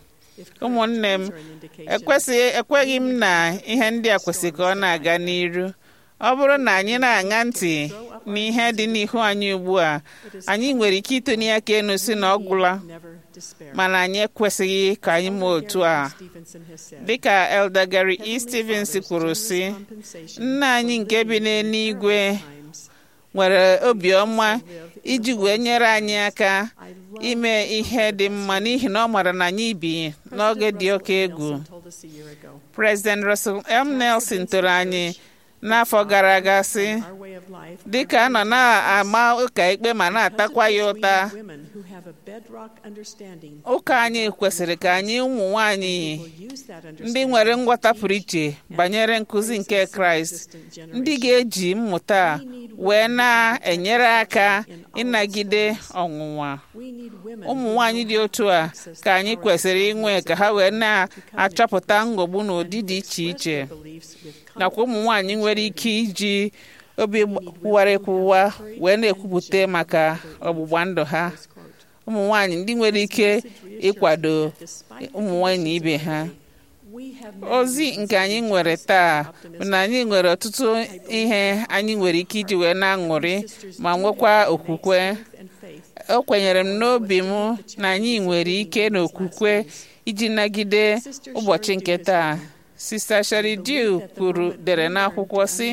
ụmụnne m ekwesịghị ekweghị m na ihe ndị a kwesịrị ka ọ na-aga n'iru ọ bụrụ na anyị na-aṅa ntị n'ihe dị n'ihu anyị ugbu a anyị nwere ike itonye aka enu si na ọ gwụla never despair mana anyị ekwesịghị ka anyị mee otu a Stevenson has said dịka Elder Gary E. Stevens kwuru sị compensation nna anyị nke bi n'eluigwe times nwere obiọma iji wee nyere anyị aka ime ihe dị mma n'ihi na ọ mara na anyị bi n'oge dị oke egwu told us a year ago President Russell M. Nelson toro anyị n'afọ gara aga sị our way of life dịka a nọ na-ama ụka ikpe ma na-atakwa ya ụta women who have a bedrock understanding ụka anyị kwesịrị ka anyị ụmụ nwanyị will use that ndị understanding nwere nghọta pụrụ iche banyere nkụzi nke kraịst ndị ga-eji mmụta a wee na-enyere aka ịnagide ọnwụnwa we need women ụmụ nwanyị dị otu a ka anyị kwesịrị inwe ka ha wee na-achọpụta nghọgbu n'ụdị dị iche iche beliefs with nakwa ụmụ nwanyị nwere ike iji obi kwụwara ekwuwa wee na-ekwupụta maka ọgbụgba ndụ ha ụmụ nwanyị ndị nwere ike ịkwado ụmụ nwanyị ibe ha we have ozi nke anyị nwere taa bụ na anyị nwere ọtụtụ ihe anyị nwere ike iji wee na-aṅụrị ma nwekwa okwukwe and faith o kwenyere m n'obi m na anyị nwere ike na okwukwe iji nagide ụbọchị nke taa Sista Shari Dew kwuru dere n'akwụkwọ sị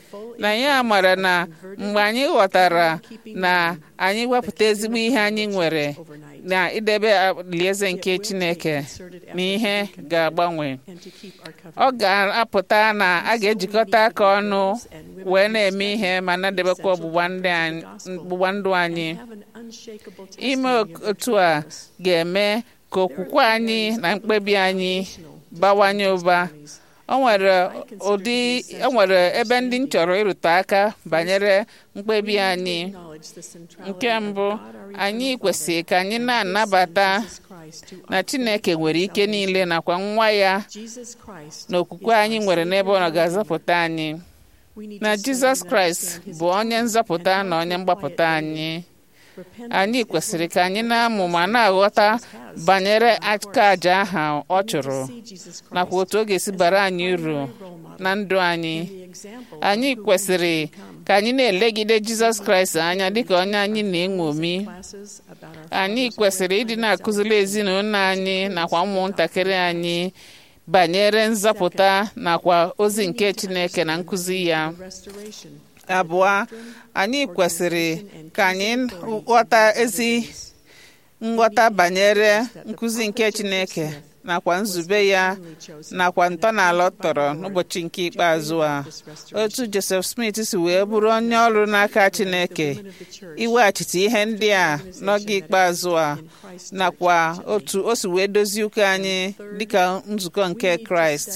na ya mara na mgbe anyị ghọtara na anyị wepụta ezigbo ihe anyị nwere na idebe alaeze nke Chineke na ihe ga-agbanwe and to keep our ọ covenant ga-apụta na a ga-ejikọta aka ọnụ wee na-eme ihe ma na-edebekwa ọgbụgba ndị anyị- ọgbụgba ndụ anyị have an unshakable ime testimony of otu a ga-eme ka okwukwe anyị na mkpebi anyị bawanye ụba o nwere ụdị o nwere ebe ndị m chọrọ ịrụte aka banyere mkpebi anyị knowledge the centrality nke of mbụ God, our anyị eternal kwesịrị ka anyị na-anabata Jesus Christ to na Chineke nwere ike niile nakwa nwa ya Jesus Christ na okwukwe anyị nwere n'ebe ọ ga-azọpụta anyị We need na to study jizọs and kraịst understand his bụ onye atonement nzọpụta and na how onye to mgbapụta apply it anyị daily. Repentance anyị is kwesịrị one ka of anyị the na-amụ ma greatest na-aghọta Jesus has banyere on our aka course. aja ahụ ọ We need to chụrụ see Jesus nakwa Christ otu ọ ga-esi as bara the anyị uru primary role model na ndụ anyị and the example of anyị who we kwesịrị should become. ka anyị na-elegide jizọs kraịst anya dịka onye anyị na-eṅomi Classes about our anyị Father's kwesịrị way ịdị of na-akụziri salvation. ezinụlọ anyị nakwa ụmụntakịrị anyị banyere nzọpụta nakwa ozi nke chineke na nkụzi ya The restoration abụọ anyị kwesịrị ka anyị ghọta ezi nghọta banyere nkụzi nke chineke nakwa nzube ya nakwa ntọala ọ tọrọ n'ụbọchị nke ikpeazụ a otu joseph smith si wee bụrụ onye ọrụ n'aka chineke iweghachite ihe ndị a n'oge ikpeazụ a nakwa otu o si wee dozie ụka anyị dịka nzukọ nke kraịst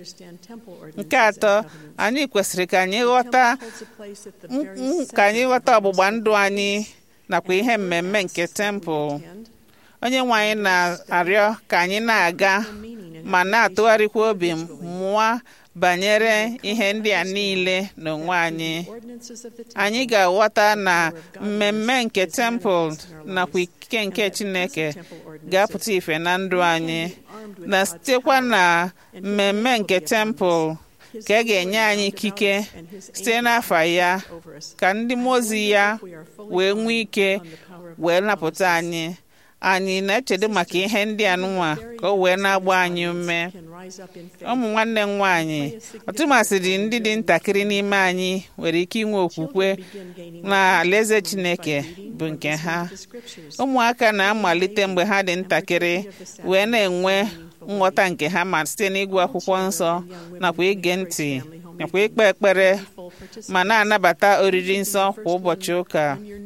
nke atọ anyị kwesịrị ka anyị ghọta m- m- ka anyị ghọta ọgbụgba ndụ anyị nakwa ihe mmemme nke tempụl onye nwe anyị na-arịọ ka anyị na-aga ma na-atụgharịkwa obi mụọ banyere ihe ndị a niile n'onwe anyị anyị ga-aghọta na mmemme nke tempụl nakwa ikike nke chineke ga-apụta ife na ndụ anyị na sitekwa na mmemme nke tempụl ka a ga-enye anyị ikike site n'afa ya ka ndị mmụọ ozi ya wee nwee ike wee napụta anyị anyị na-echedo maka ihe ndị a nụnwa ka o wee na-agba anyị ume ụmụ nwanne m nwaanyị ọtụmasịrị ndị dị ntakịrị n'ime anyị nwere ike inwe okwukwe na alaeze chineke bụ nke ha ụmụaka na-amalite mgbe ha dị ntakịrị wee na-enwe nghọta nke ha ma site n'ịgụ akwụkwọ nsọ nakwa ige ntị nakwa ikpe ekpere ma na-anabata oriri nsọ kwa ụbọchị ụka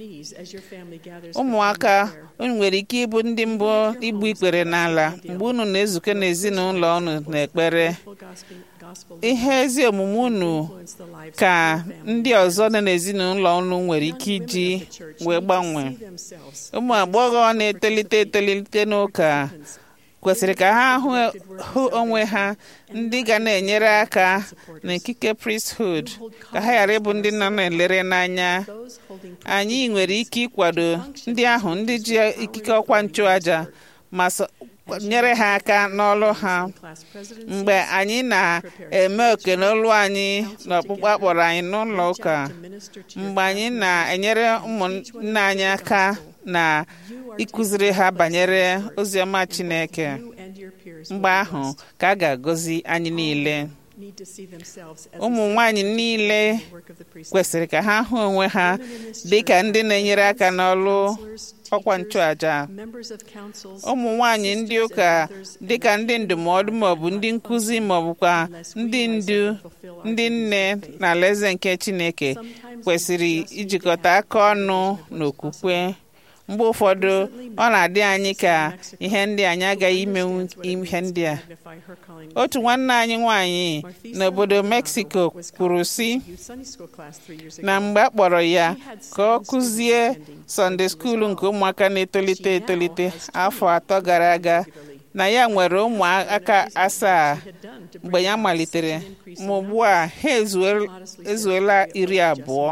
ụmụaka unu nwere ike ịbụ ndị mbụ igbu ikpere n'ala mgbe unu na-ezukọ n'ezinụlọ unu na-ekpere ihe ezi omume unu ka ndị ọzọ nọ n'ezinụlọ unu nwere ike iji wee gbanwee ụmụ agbọghọ na-etolite etolite n'ụka kwesịrị ka ha hụ hụ onwe ha ndị ga na-enyere aka n'ikike priesthood ka ha ghara ịbụ ndị nọ na-elere n'anya anyị nwere ike ịkwado ndị ahụ ndị ji ikike ọkwa nchụaja ma so- nyere ha aka n'ọlụ ha mgbe anyị na-eme oke n'olu anyị na ọkpụkpọ akpọrọ anyị n'ụlọ ụka mgbe anyị na-enyere ụmụnne anyị aka na ịkụziri ha banyere oziọma Chineke mgbe ahụ ka a ga-agọzi anyị niile ụmụ nwanyị niile kwesịrị ka ha hụ onwe ha dị ka ndị na-enyere aka n'ọlụ ọkwa nchụaja ụmụ nwanyị ndị ụka dị ka ndị ndụmọdụ maọbụ ndị nkụzi maọbụkwa ndị ndu ndị nne na alaeze nke Chineke kwesịrị ijikọta aka ọnụ n'okwukwe mgbe ụfọdụ ọ na-adị anyị ka ihe ndị anyị agaghị imenwu ihe ndị a otu nwanne anyị nwanyị n'obodo Mexico kwuru sị na mgbe a kpọrọ ya ka ọ kụzie Sunday school nke ụmụaka na-etolite etolite afọ atọ gara aga na ya nwere ụmụaka asaa mgbe ya malitere ma ugbu a ha ezuola iri abụọ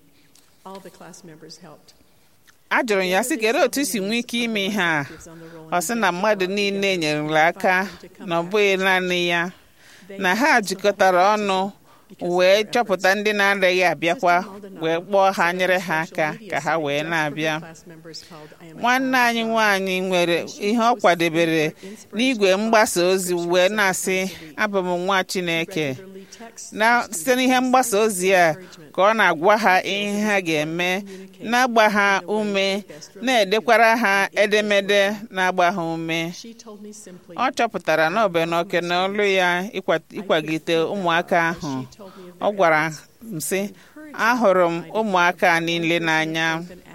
a jụrụ ya sị kedu otu isi nwee ike ime ihe a ọ sị na mmadụ niile nyerela aka na ọ bụghị naanị ya na ha jikọtara ọnụ wee chọpụta ndị na-adịghị abịakwa wee kpọọ ha nyere ha aka ka ha wee na-abịa nwanne anyị nwanyị nwere ihe ọ kwadebere n'igwe mgbasa ozi wee na-asị abụ m nwa Chineke na site n'ihe mgbasa ozi a ka ọ na-agwa ha ihe ha ga-eme na-agba ha ume na-edekwara ha edemede na-agba ha ume ọ chọpụtara na ọbụ na oke na olu ya ịkwagide ụmụaka ahụ ọ gwara m sị ahụrụ m ụmụaka niile n'anya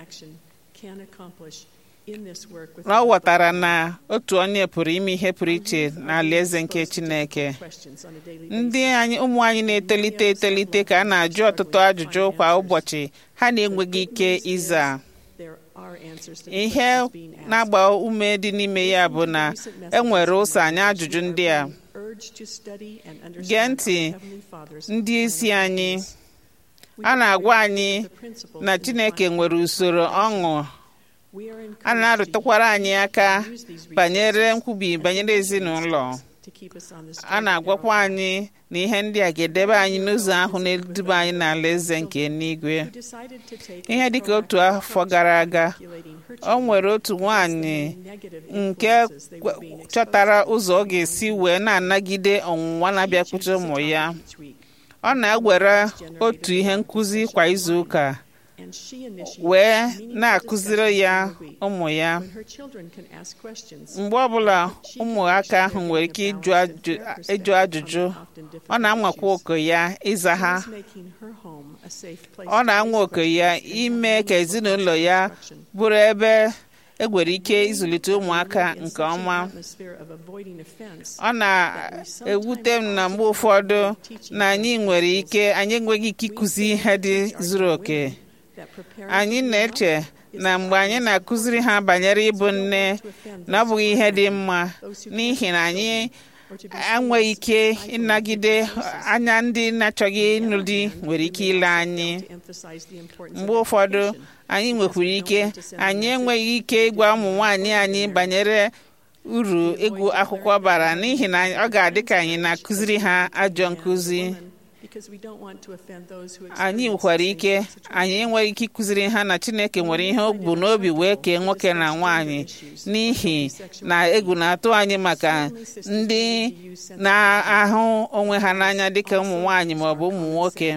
na ọ ghọtara na otu onye pụrụ ime ihe pụrụ iche n'alaeze nke Chineke ndị anyị ụmụ anyị na-etolite etolite ka a na-ajụ ọtụtụ ajụjụ kwa ụbọchị ha na-enweghị ike ịza ihe na-agba ume dị n'ime ya bụ na enwere ụzọ anyị ajụjụ ndị a gee ntị ndị isi anyị a na-agwa anyị na Chineke nwere usoro ọṅụ a na-arụtụkwara anyị aka banyere nkwubi banyere ezinụlọ a na-agwakwa anyị na ihe ndị a ga-edebe anyị n'ụzọ ahụ na-eduba anyị n'ala eze nke eluigwe ihe dịka otu afọ gara aga o nwere otu nwanyị nke chọtara ụzọ ọ ga-esi wee na-anagide ọnwụnwa na-abịakwute ụmụ ya ọ na-ewere otu ihe nkụzi kwa izu ụka wee na-akụziri ya ụmụ ya mgbe ọbụla ụmụaka ahụ nwere ike ịjụ ajụjụ ọ na-anwakwa oke ya ịza ha ọ na-anwa oke ya ime ka ezinụlọ ya bụrụ ebe egwere ike ịzụlite ụmụaka nke ọma ọ na-ewute m na mgbe ụfọdụ na anyị nwere ike anyị enweghị ike ịkụzi ihe dị zuru oke anyị na-eche na mgbe anyị na-akụziri ha banyere ịbụ nne na ọ bụghị ihe dị mma n'ihi na anyị enweghị ike ịnagide anya ndị na-achọghị ịnụ di nwere ike ile anyị mgbe ụfọdụ anyị nwekwara ike anyị enweghị ike ịgwa ụmụ nwanyị anyị banyere uru ịgụ akwụkwọ bara n'ihi na ọ ga-adị ka anyị na-akụziri ha ajọ nkụzi anyị nwekwara ike anyị enweghị ike ịkụziri ha na Chineke nwere ihe o bu n'obi wee kee nwoke na nwaanyị n'ihi na egwu na-atụ anyị maka ndị na-ahụ onwe ha n'anya dịka ụmụ nwaanyị ma ọ bụ ụmụ nwoke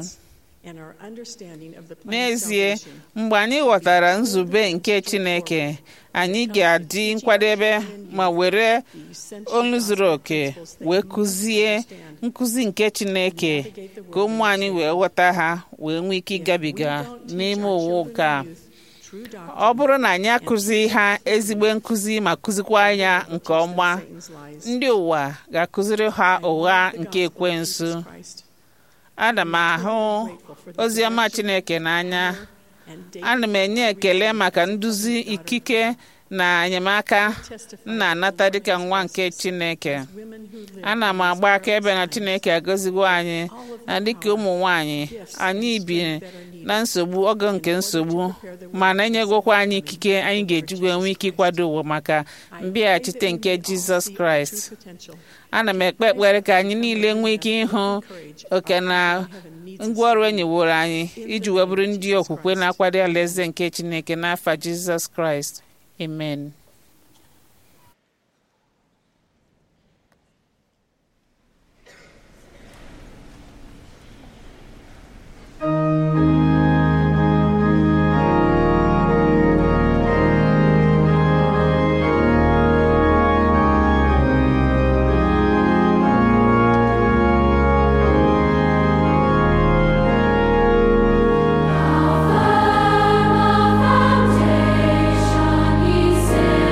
n'ezie mgbe anyị ghọtara nzube nke Chineke anyị ga-adị nkwadebe ma were olu zuru oke wee kụzie nkụzi nke Chineke ka ụmụ anyị wee ghọta ha wee nwee ike ịgabiga n'ime ụwa ụka ọ bụrụ na anyị akụzi ha ezigbo nkụzi ma kụzikwa anya nke ọma ndị ụwa ga-akụziri ha ụgha nke ekwensu ana m ahụ ozi ọma Chineke n'anya ana m enye ekele maka nduzi ikike na enyemaka m na-anata dịka nwa nke Chineke ana m agba akaebe na Chineke agọzigo anyị na dịka ụmụ nwanyị anyị bi na nsogbu oge nke nsogbu ma na-enyegokwa anyị ikike anyị ga-ejigwe nwee ike ịkwado ụwa maka mbịaghachite nke Jizọs Kraịst ana m ekpe ekpere ka anyị niile nwee ike ịhụ oke na ngwaọrụ enyeworo anyị iji wee bụrụ ndị okwukwe na-akwado alaeze nke Chineke n'afa Jizọs Kraịst amen Foundation, he said.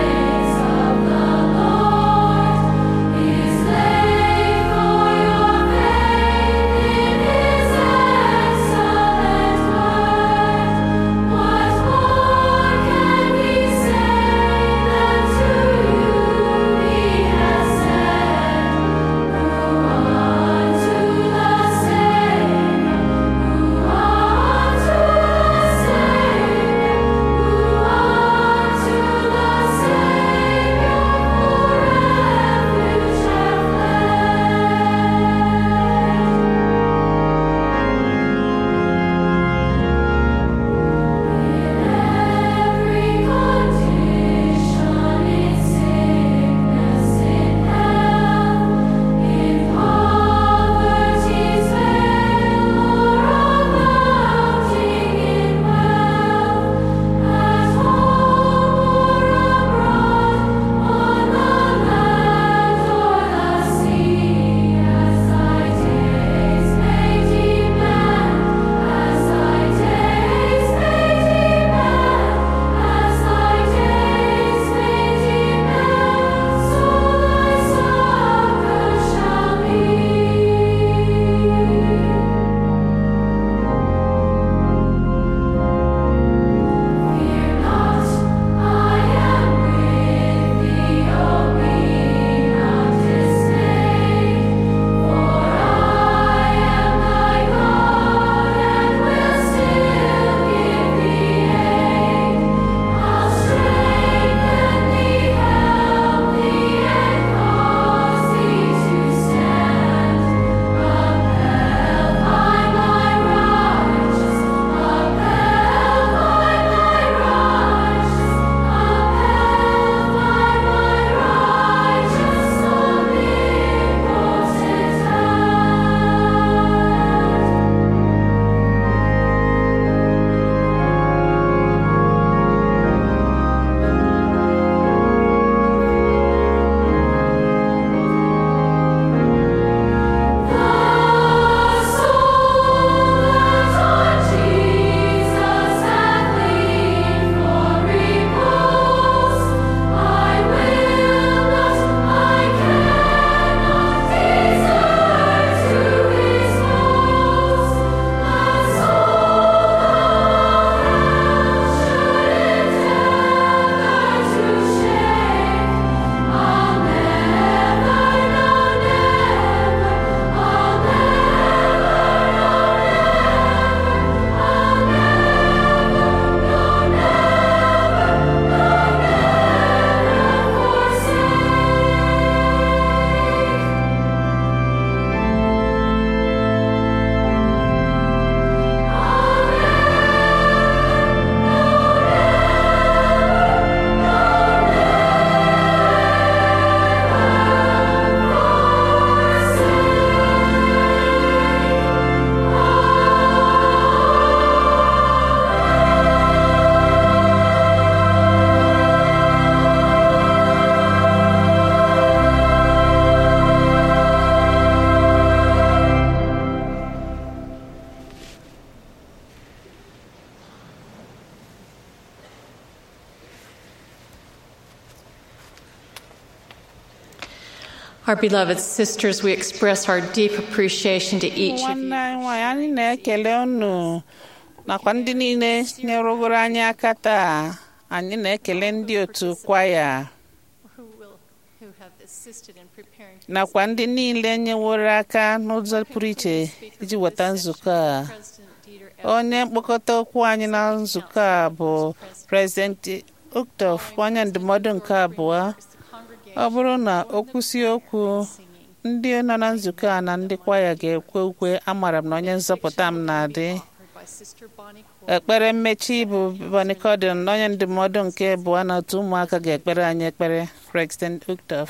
Our beloved sisters, we express our deep appreciation to each of nwanne you. anyị nwanyị anyị na-ekele unu nakwa ndị niile nyerụgoro anyị aka taa anyị na-ekele ndị otu kwaya Who will, who have assisted in preparing nakwa ndị niile nyeworo aka n'ụzọ pụrụ iche iji weta nzukọ a President Dieter F. onye mkpokọta okwu anyị na nzukọ a bụ prezident Uktof onye ndụmọdụ nke abụọ ọ bụrụ na o kwụsị okwu ndị nọ na nzukọ a na ndị kwaya ga-ekwe ukwe amara m na onye nzọpụta m na-adị offered by Sister Bonnie Cole. ekpere mmechi bụ bonicodin na onye ndụmọdụ nke abụọ na otu ụmụaka ga-ekpere anyị ekpere president Uktof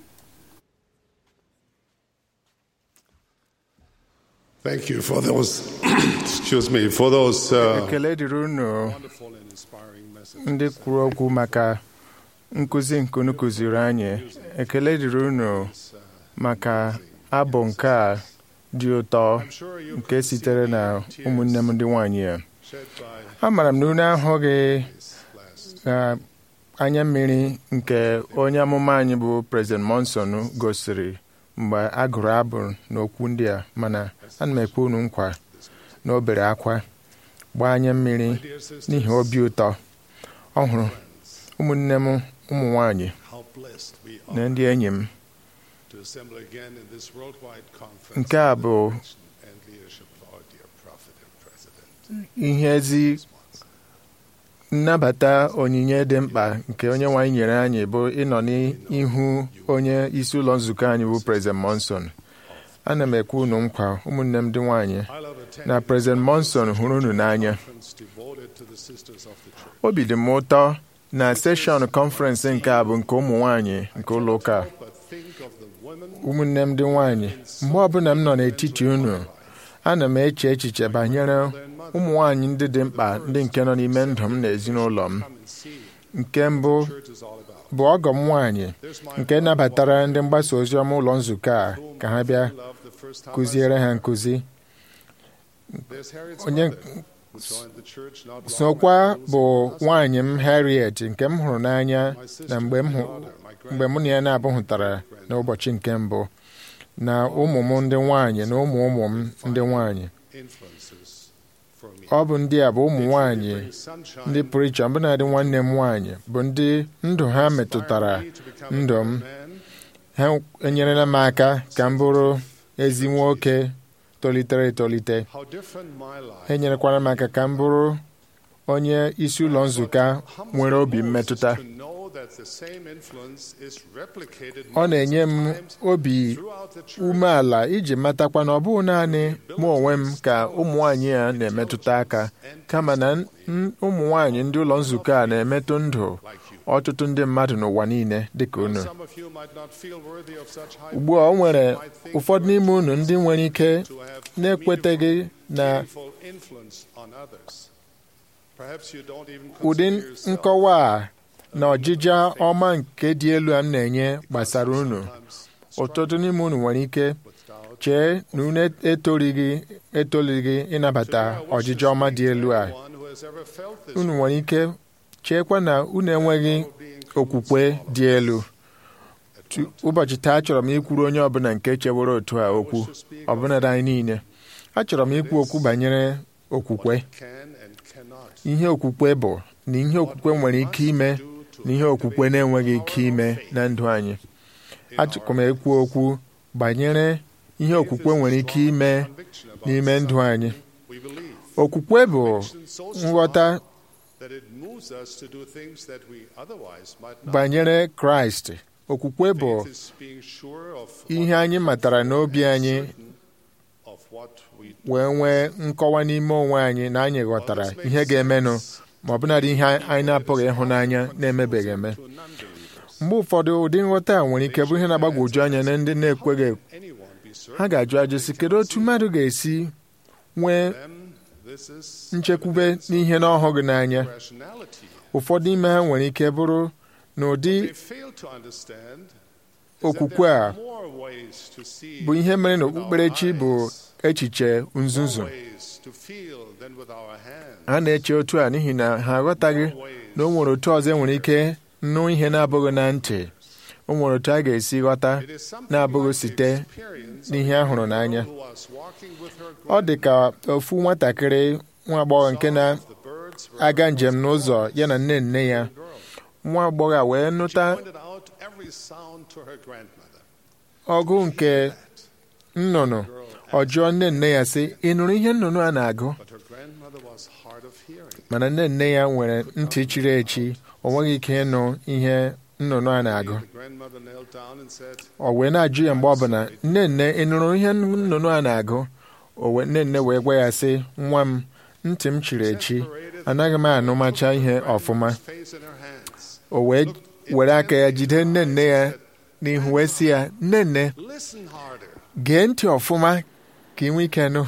Thank you for those, excuse me, for those uh, ekele dịrị unu wonderful and inspiring messages. ndị kwuru okwu maka nkụzi nke unu kụziri anyị ekele dịrị unu maka abụ nke a dị ụtọ I'm sure you nke could sitere see na the ụmụnne m tears ndị nwanyị a shed by amaara m na unu ahụghị this last na anya mmiri nke onye amụma anyị bụ President Monson gosiri mgbe a gụrụ abụ n'okwu ndị a mana ana m ekwe unu nkwa na o bere akwa gbaa anya mmiri dear sisters, n'ihi obi ụtọ ọ hụrụ ụmụnne m ụmụ nwanyị how blessed we na are ndị enyi m to assemble again in this worldwide conference Nke a under the bụ- direction and leadership of our dear prophet and president. ihe ezi nnabata onyinye dị mkpa nke onye nwanyị nyere anyị bụ ịnọ n'ihu onye isi ụlọ nzukọ anyị bụ President Monson ana m ekwe unu nkwa ụmụnne m ndị nwanyị I love attending na President Monson hụrụ unu n'anya conference devoted to the sisters of the church. obi dị m ụtọ na seshọn kọnferensị nke a bụ nke ụmụ nwanyị nke ụlọ ụka a. But think of the women ụmụnne m ndị nwanyị mgbe ọbụla m nọ n'etiti unu ana m eche echiche banyere ụmụ nwanyị ndị dị mkpa ndị nke nọ n'ime ndụ m na ezinụlọ m come and see nke mbụ what church is all about. bụ ọgọ m nwanyị There's my nke nabatara ndị mgbasa ozi ọma ụlọ nzukọ a whom ka ha I bịa love the first time I kụziere saw ha her. nkụzi There's Harriet's onye mother, who joined the church not long sokwa after bụ losing her husband. nwaanyị m Harriet nke m hụrụ n'anya My sister, na mgbe m my hụ daughter, my mgbe mụ na ya na-abụghụtara n'ụbọchị nke mbụ na ụmụ m ndị nwanyị na ụmụ ụmụ m ndị nwanyị influences for me. ọ bụ ndị a bụ ụmụ nwanyị Bring sunshine, ndị pụrụ iche ọbụnadị nwanne m nwanyị bụ ndị ndụ ha metụtara inspire me to become a ndụ m better man, ha enyerela m aka ka m bụrụ ezi nwoke tolitere etolite how different my life ha enyerekwara m aka ka m bụrụ onye isi ụlọ nzukọ nwere obi mmetụta to know that the same influence is replicated ọ na-enye m multiple times obi throughout the church. umeala iji matakwa na ọ bụghị naanị mụ onwe m ka ụmụ nwanyị a na-emetụta aka kama na n- ụmụ nwanyị ndị ụlọ nzukọ a na-emetụ ndụ ọtụtụ ndị mmadụ n'ụwa niile dịka unu Some of you might not feel worthy of such high ugbu a o nwere ụfọdụ n'ime unu ndị nwere ike to have na-ekweteghị na meaningful influence on others. Perhaps you don't even ụdị consider yourself nkọwa a na ọjịja ọma nke dị elu a m na-enye gbasara unu sometimes ụtụtụ n'ime unu nwere ike with doubt. chee na unu etorighị etolighị ịnabata ọjịja ọma dị elu a Anyone who has ever felt this unu nwere ike cheekwa na unu enweghị okwukwe dị elu Tu- ụbọchị taa achọrọ m ikwuru onye ọbụla nke chewere otu a okwu ọbụnadị anyị niile achọrọ m ikwu okwu banyere okwukwe can and cannot ihe okwukwe bụ na ihe okwukwe nwere ike ime na ihe okwukwe na-enweghị ike ime na ndụ anyị achọrọ m ekwu okwu banyere ihe okwukwe nwere ike ime conviction about n'ime ndụ anyị we believe. okwukwe bụ Conviction so strong nghọta that it moves us to do things that we otherwise might not. banyere kraịst okwukwe bụ Faith is being sure of ihe anyị matara n'obi anyị certain of what we wee nwee nkọwa n'ime onwe anyị na anyị ghọtara ihe ga-emenụ ma ọbụnadị ihe anyị na-apụghị ịhụnanya na-emebeghị eme to non-believers. mgbe ụfọdụ ụdị nghọta a nwere ike bụ ihe na-agbagwoju anya na ndị na-ekweghị Anyone be certain ha ga-ajụ ajụ sị kedu otu mmadụ ga-esi nwee them this is nchekwube evidence n'ihe na ọhụghị n'anya of rationality. ụfọdụ ime ha nwere ike bụrụ na ụdị They fail to understand is that okwukwe there a are more ways to see bụ ihe mere na with our okpukperechi bụ eyes, echiche nzuzu more ways to feel than with our hands, ha na-eche otu a n'ihi na ha aghọtaghị more ways na o nwere otu ọzọ enwere ike nụ ihe na-abụghị na ntị o nwere otu a ga-esi ghọta na-abụghị site n'ihe a hụrụ n'anya ọ dị ka ofu nwatakịrị nwa agbọghọ nke na-aga njem n'ụzọ ya na nne nne ya nwa agbọghọ a wee nụta ọgụ nke nnụnụ ọ jụọ nne nne ya sị ị nụrụ ihe nnụnụ a na-agụ mana nne nne ya nwere ntị chiri echi o nweghị ike ịnụ ihe nnụnụ a na-agụ o wee na-ajụ ya mgbe ọbụla nne nne ị nụrụ ihe nnụnụ a na-agụ o wee nne nne wee gwa ya sị nwa m ntị m chiri echi anaghị m anụmacha ihe ọfụma o wee were aka ya jide nne nne ya n'ihu wee sị ya nne nne gee ntị ọfụma ka ị nwee ike nụ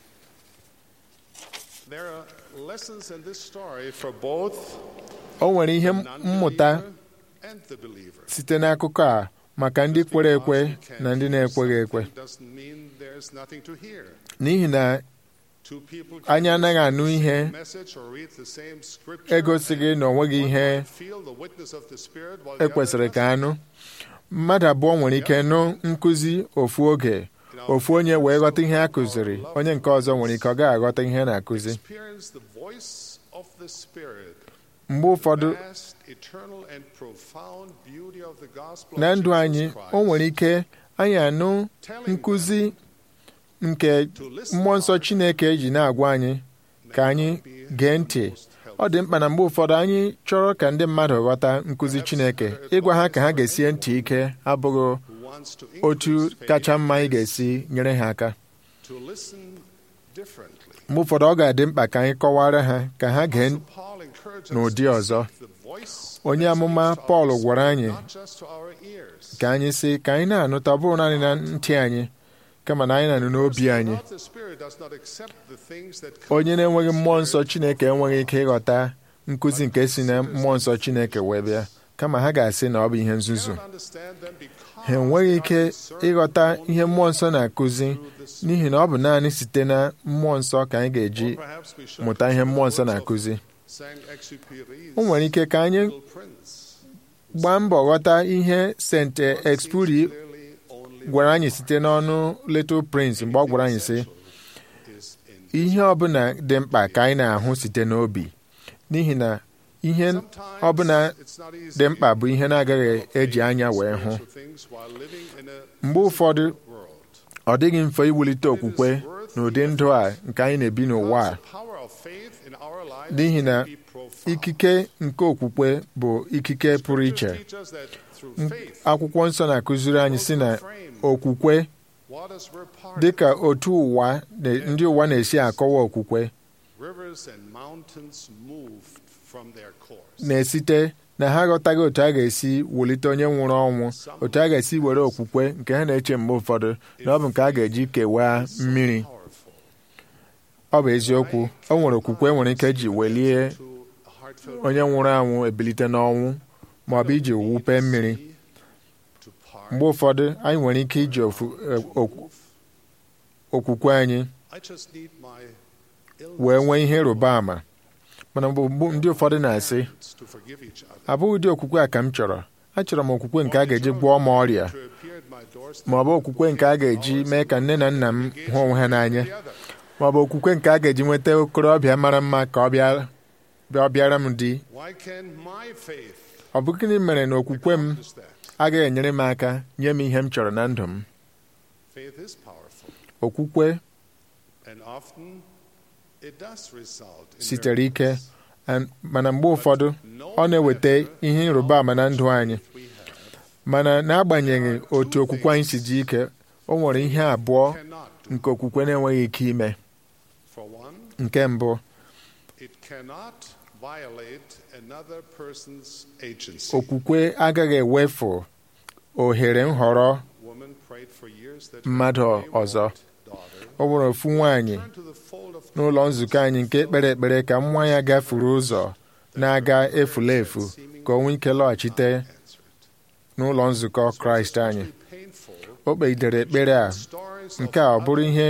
o nwere ihe mmụta site n'akụkọ a maka ndị kwere ekwe na ndị na-ekweghị ekwe n'ihi na anyị anaghị anụ ihe egosighị na ọ nweghị ihe ekwesịrị ka anụ mmadụ abụọ nwere ike nụ nkụzi ofu oge ofu onye wee ghọta ihe a kụziri onye nke ọzọ nwere ike ọ gaghị aghọta ihe na-akụzi mgbe ụfọdụ na ndụ anyị o nwere ike anyị anụ nkụzi nke mmụọ nsọ Chineke ji na-agwa anyị ka anyị gee ntị ọ dị mkpa na mgbe ụfọdụ anyị chọrọ ka ndị mmadụ ghọta nkụzi Chineke ịgwa ha ka ha ga-esie ntị ike abụghị otu kacha mma anyị ga-esi nyere ha aka mgbe ụfọdụ ọ ga-adị mkpa ka anyị kọwara ha ka ha gee n'ụdị ọzọ onye amụma Pọl gwara anyị ka anyị sị ka anyị na-anụta ọ bụrụ naanị na ntị anyị kama na anyị na-anụ n'obi anyị onye na-enweghị mmụọ nsọ Chineke enweghị ike ịghọta nkụzi nke si na mmụọ nsọ Chineke wee bịa kama ha ga-asị na ọ bụ ihe nzuzu ha enweghị ike ịghọta ihe mmụọ nsọ na-akụzi n'ihi na ọ bụ naanị site na mmụọ nsọ ka anyị ga-eji mụta ihe mmụọ nsọ na-akụzi o nwere ike ka anyị gbaa mbọ ghọta ihe St. Exupéry gwara anyị site n'ọnụ Little Prince mgbe ọ gwara anyị sị ihe ọbụla dị mkpa ka anyị na-ahụ site n'obi n'ihi na ihe ọbụla dị mkpa bụ ihe na-agaghị eji anya wee hụ mgbe ụfọdụ ọ dịghị mfe iwulite okwukwe n'ụdị ndụ a nke anyị na-ebi n'ụwa a n'ihi na ikike nke okwukwe bụ ikike pụrụ iche akwụkwọ nsọ na-akụziri anyị si na okwukwe dị ka otu ụwa ndị ụwa na-esi akọwa okwukwe na-esite na ha aghọtaghị otu a ga-esi wulite onye nwụrụ ọnwụ otu a ga-esi were okwukwe nke ha na-eche mgbe ụfọdụ na ọ bụ nke a ga-eji kewaa mmiri ọ bụ eziokwu o nwere okwukwe nwere ike ji welie onye nwụrụ anwụ ebilite n'ọnwụ ma ọ bụ iji wupe mmiri mgbe ụfọdụ anyị nwere ike iji okwukwe anyị wee nwee ihe ịrụba ama mana mgbe ndị ụfọdụ na-asị abụghị ụdị okwukwe a ka m chọrọ achọrọ m okwukwe nke a ga-eji gwọọ m ọrịa ma ọ bụ okwukwe nke a ga-eji mee ka nne na nna m hụ onwe ha n'anya ma ọ bụ okwukwe nke a ga-eji nweta okorobịa mara mma ka ọ bịara m di ọ bụ gịnị mere na okwukwe m agaghị enyere m aka nye m ihe m chọrọ na ndụ m okwukwe sitere ike mana mgbe ụfọdụ ọ na-eweta ihe ịrụba ama na ndụ anyị mana n'agbanyeghị otu okwukwe anyị si dị ike o nwere ihe abụọ nke okwukwe na-enweghị ike ime nke mbụ okwukwe agaghị ewefu ohere nhọrọ mmadụ ọzọ ọ nwere ofu nwaanyị n'ụlọ nzukọ anyị nke kpere ekpere ka nwa ya gafuru ụzọ na-aga efula efu ka o nwee ike lọghachite n'ụlọ nzukọ kraịst anyị o kpegidere ekpere a nke a ọ bụrụ ihe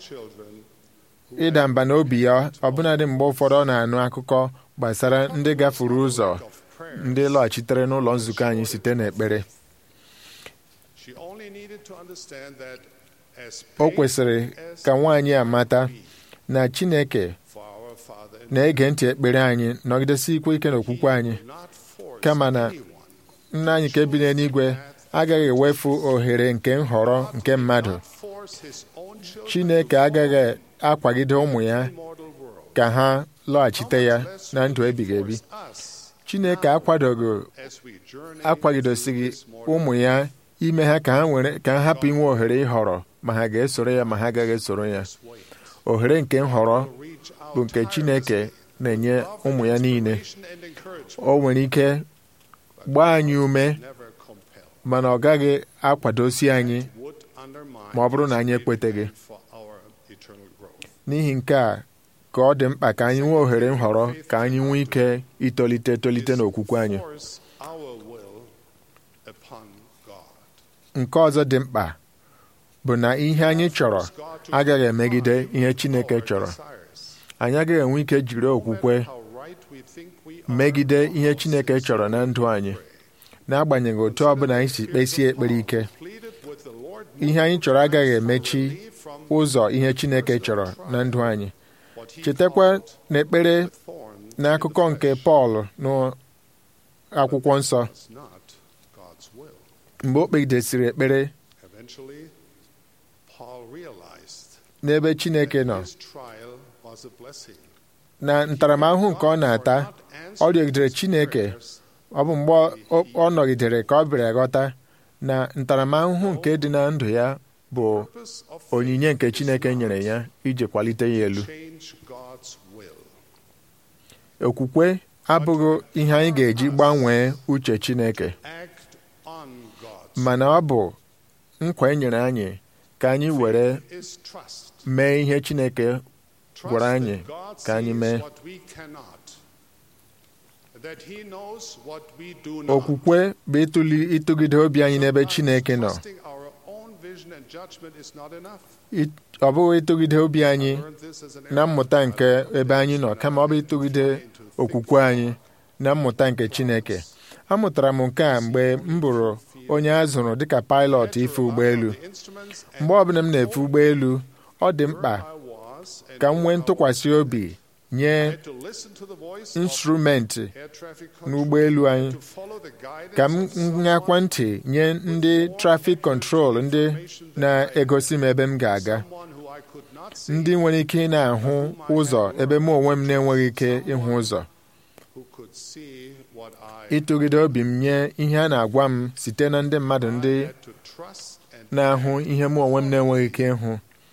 ịda mba n'obi ya ọbụnadị mgbe ụfọdụ ọ na-anụ akụkọ gbasara ndị gafuru ụzọ ndị lọghachitere n'ụlọ nzukọ anyị site n'ekpere She only needed to understand that as o kwesịrị painful as ka nwaanyị a it mata might be na chineke for our Father in na-ege ntị ekpere anyị nọgidesi ikwe ike n'okwukwe anyị He will not force kama na anyone nna anyị nke bi n'eluigwe agaghị ewefu ohere nke nhọrọ nke mmadụ not force his own children chineke to agaghị akwagide ụmụ ya follow the mortal world. ka ha lọghachite ya How much less na will ndụ he ebighị ebi force us chineke akwadoghị as we journey akwagidosighị through this mortal ụmụ ya ime ha ka ha nwere ka ha hapụ inwe ohere ịhọrọ ma ha ga-esoro ya ma ha agaghị esoro ya way. ohere nke nhọrọ Reach out bụ nke chineke na-enye love ụmụ ya niile inspiration and encouragement, o nwere ike gbaa anyị ume never compel. mana ọ gaghị akwadosi anyị Would undermine ma ọ bụrụ na anyị his ekweteghị plan for our eternal growth. n'ihi nke a ka ọ dị mkpa ka anyị nwee ohere nhọrọ ka anyị nwee ike itolite etolite n'okwukwe anyị Force our will upon God. nke ọzọ dị mkpa bụ na ihe anyị chọrọ agaghị emegide ihe Chineke chọrọ anyị agaghị enwe ike jiri okwukwe megide ihe Chineke chọrọ na ndụ anyị n'agbanyeghị otu ọbụla anyị si kpesie ekpere ike ihe anyị chọrọ agaghị emechi ụzọ ihe Chineke chọrọ na ndụ anyị chetakwa n'ekpere n'akụkọ nke Pọl n'akwụkwọ nsọ mgbe o kpegidesịrị ekpere Eventually, Paul realized n'ebe Chineke nọ his trial was a blessing. na ntaramahụhụ nke ọ na-ata ọ rịọgidere Chineke ọ bụ mgbe ọ- ọ nọgidere ka ọ bịara ghọta na ntaramahụhụ nke dị na ndụ ya bụ Purpose of onyinye nke Chineke nyere ya iji kwalite ya elu change God's will. okwukwe abụghị ihe anyị ga-eji gbanwee uche Chineke Act on God's mana ọ bụ nkwa e nyere anyị ka anyị were is trust. mee ihe Chineke Trust gwara that anyị God ka anyị sees mee what we cannot. That he knows what we do not. okwukwe bụ ịtụli ịtụgide obi anyị n'ebe Chineke nọ Trusting our own vision and judgment is not enough. It- ọ bụghị ịtụgide obi anyị Learned this as an na mmụta nke ebe anyị nọ kama ọ bụ ịtụgide okwukwe anyị na mmụta nke Chineke amụtara m nke a mgbe m bụrụ onye a zụrụ dịka pilot ife ụgbọelu mgbe ọbụla m na-efe ụgbọelu ọ dị mkpa ka m nwee ntụkwasị obi nye instrumenti n'ụgbọelu anyị ka m nyakwa ntị nye ndị trafik kọntrol ndị na-egosi m ebe m ga-aga ndị nwere ike ị na-ahụ ụzọ ebe mụ onwe m na-enweghị ike ịhụ ụzọ ịtụgide obi m nye ihe a na-agwa m site na ndị mmadụ ndị na-ahụ ihe mụ onwe m na-enweghị ike ịhụ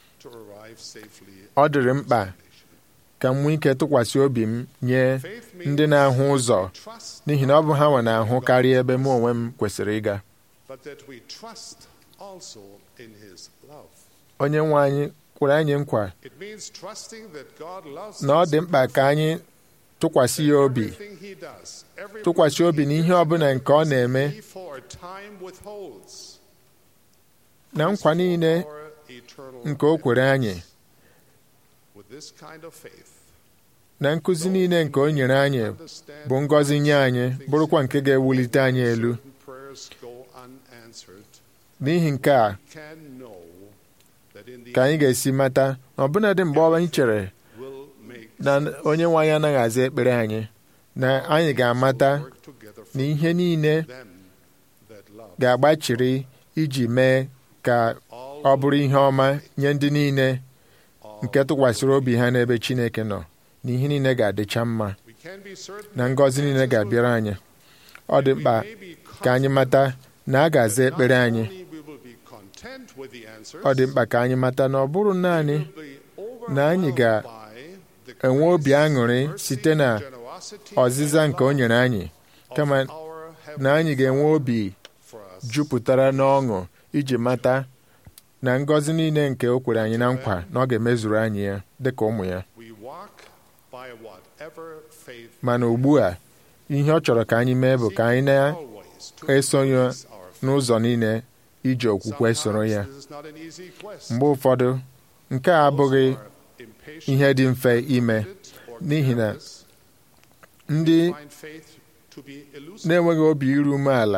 ọ dịrị mkpa ka m nwee ike tụkwasị obi m nye ndị na-ahụ ụzọ n'ihi na ọ bụ ha nwe na-ahụ karịa ebe mụ onwe m kwesịrị ịga but that we trust also in his love. onye nwe anyị kwere anyị nkwa It means trusting that God loves na ọ us dị mkpa ka anyị tụkwasị ya obi everything he does, every tụkwasị obi n'ihe ọbụla nke ọ na-eme for a time withholds na nkwa niile our eternal nke o kwere anyị with this kind of faith. na nkụzi niile nke o nyere anyị bụ ngọzi nye anyị bụrụkwa nke ga-ewulite anyị elu Certain prayers go unanswered. n'ihi nke a Can know that in the ka anyị ga-esi mata na ọbụnadị mgbe anyị chere will make na onye nwe anyị anaghị aza ekpere anyị na anyị ga-amata work together for na ihe niile them that love ga-agbachiri iji mee ka ọ bụrụ ihe ọma nye ndị niile nke tụkwasịrị obi ha n'ebe Chineke nọ na ihe niile ga-adịcha mma We can be certain na ngọzi niile ga-abịara anyị ọ dị mkpa ka anyị mata na a ga-aza ekpere anyị only we will be content with the answers, ọ dị mkpa ka anyị mata na ọ bụrụ naanị be na anyị ga-enwe overwhelmed by obi aṅụrị site na generosity ọzịza nke o nyere anyị kama of our na anyị ga-enwe obi for us. jupụtara n'ọṅụ iji mata na ngọzi niile nke o kwere anyị na nkwa na ọ ga-emezuru anyị ya dịka ụmụ ya We walk by whatever faith mana ugbu a ihe ọ chọrọ ka anyị mee bụ ka anyị always to na-esonye increase our faith. n'ụzọ niile iji okwukwe soro ya Sometimes this is not an easy quest. mgbe ụfọdụ nke a abụghị Those who are impatient, ihe dị mfe ime or n'ihi na careless ndị find faith to be elusive. na-enweghị obi iru umeala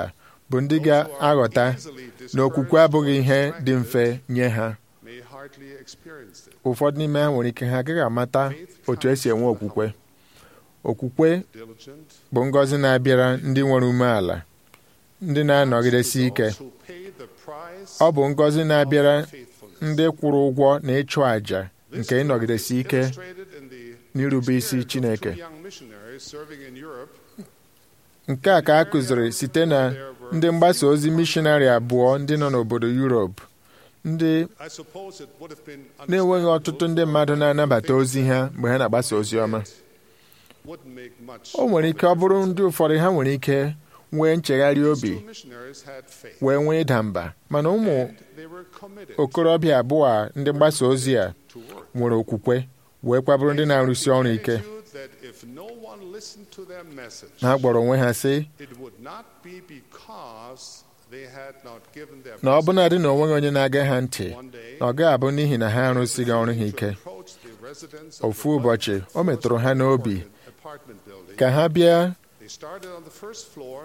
bụ ndị ga-aghọta na okwukwe abụghị ihe dị mfe nye ha may hardly experience it. ụfọdụ n'ime ha nwere ike ha agaghị amata otu esi enwe okwukwe okwukwe Diligent, bụ ngọzi na-abịara ndị nwere umeala ndị na-anọgidesi ike those who pay the price ọ bụ ngọzi na-abịara of faithfulness. ndị kwụrụ ụgwọ na ịchụ àjà nke ịnọgidesi ike Illustrated in the n'irube isi experience of Chineke two young missionaries serving in Europe nke a ka a kụziri site na ndị mgbasa ozi mishonarị abụọ ndị nọ n'obodo Europe ndị I suppose it would have been na-enweghị ọtụtụ ndị mmadụ na-anabata ozi ha mgbe ha na-agbasa ozi ọma wouldn't make much o nwere ike ọ bụrụ ndị ụfọdụ ha nwere ike nwee nchegharị obi Two missionaries had faith. wee nwee ịda mba mana ụmụ and they were committed okorobịa abụọ a ndị mgbasa ozi a to work. nwere okwukwe wee kwabụrụ ndị na-arụsi ọrụ ike Attitude that if no one listened to their message, ha gbọrọ onwe ha sị it would not be because they had not given their na ọ best. bụnadị na onweghị onye na-aga ha ntị One day, na ọ gaghị abụ n'ihi na ha arụsighị ọrụ ha to ike approach the residents of ofu the ụbọchị o metụrụ ha n'obi apartment building. ka ha bịa They started on the first floor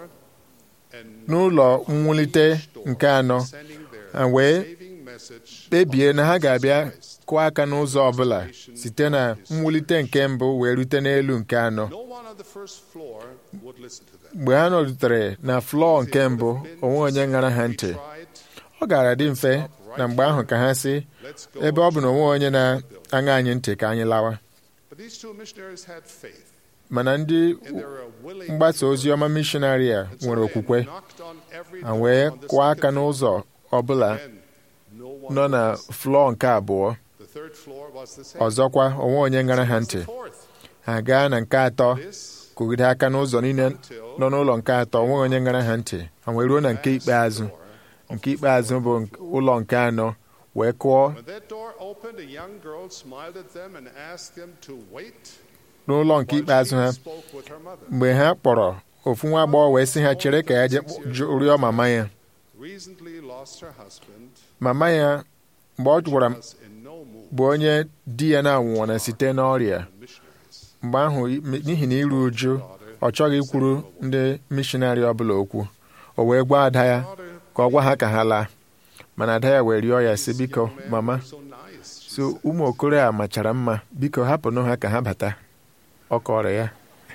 and n'ụlọ mwulite nke anọ sending their ha wee saving message kpebie na ha ga-abịa kụọ aka n'ụzọ ọbụla site na mwulite nke mbụ wee rute n'elu nke anọ No one on the first floor would listen to them. mgbe ha nọrutere na flọọ nke mbụ onwe onye ṅara ha ntị Tried, ọ gara dị mfe na mgbe ahụ ka ha sị let's go. ebe ọ bụ na onwe onye na-aṅa anyị ntị ka anyị lawa But these two missionaries had faith, mana ndị and they were willing mgbasa ozi ọma mishonarị a And so nwere they okwukwe knocked on every ha door wee on the kụọ aka second n'ụzọ ọbụla floor, and no one nọ na was. flọọ nke abụọ The third floor was the same. ọzọkwa onwe onye ṅara ha Was the ntị fourth. ha gaa na nke atọ This kụgide aka n'ụzọ niile nọ n'ụlọ nke atọ onwe onye ṅara ha ntị ha wee ruo na nke ikpeazụ door. nke ikpeazụ bụ nk- ụlọ nke anọ wee kụọ When that door opened, a young girl smiled at them and asked them to wait n'ụlọ nke while ikpeazụ ha she spoke with her mother. mgbe ha kpọrọ ofu nwa agbọghọ wee sị ha chere ka ya je jụ- rịọ mama ya Recently lost her husband, mama ya mgbe ọ gwara m was in no mood. bụ onye di ya na-anwụọna site n'ọrịa Missionaries. mgbe ahụ n'ihi na iru uju ọ chọghị ikwuru ndị mishonarị ọbụla okwu o wee gwa ada ya Daughter, ka ọ gwa ha ka ha laa mana ada ya wee rịọ ya sị biko man, mama so nice. she so said. ụmụ okoro a machara mma biko hapụnụ ha ka ha bata ọ kọrọ ya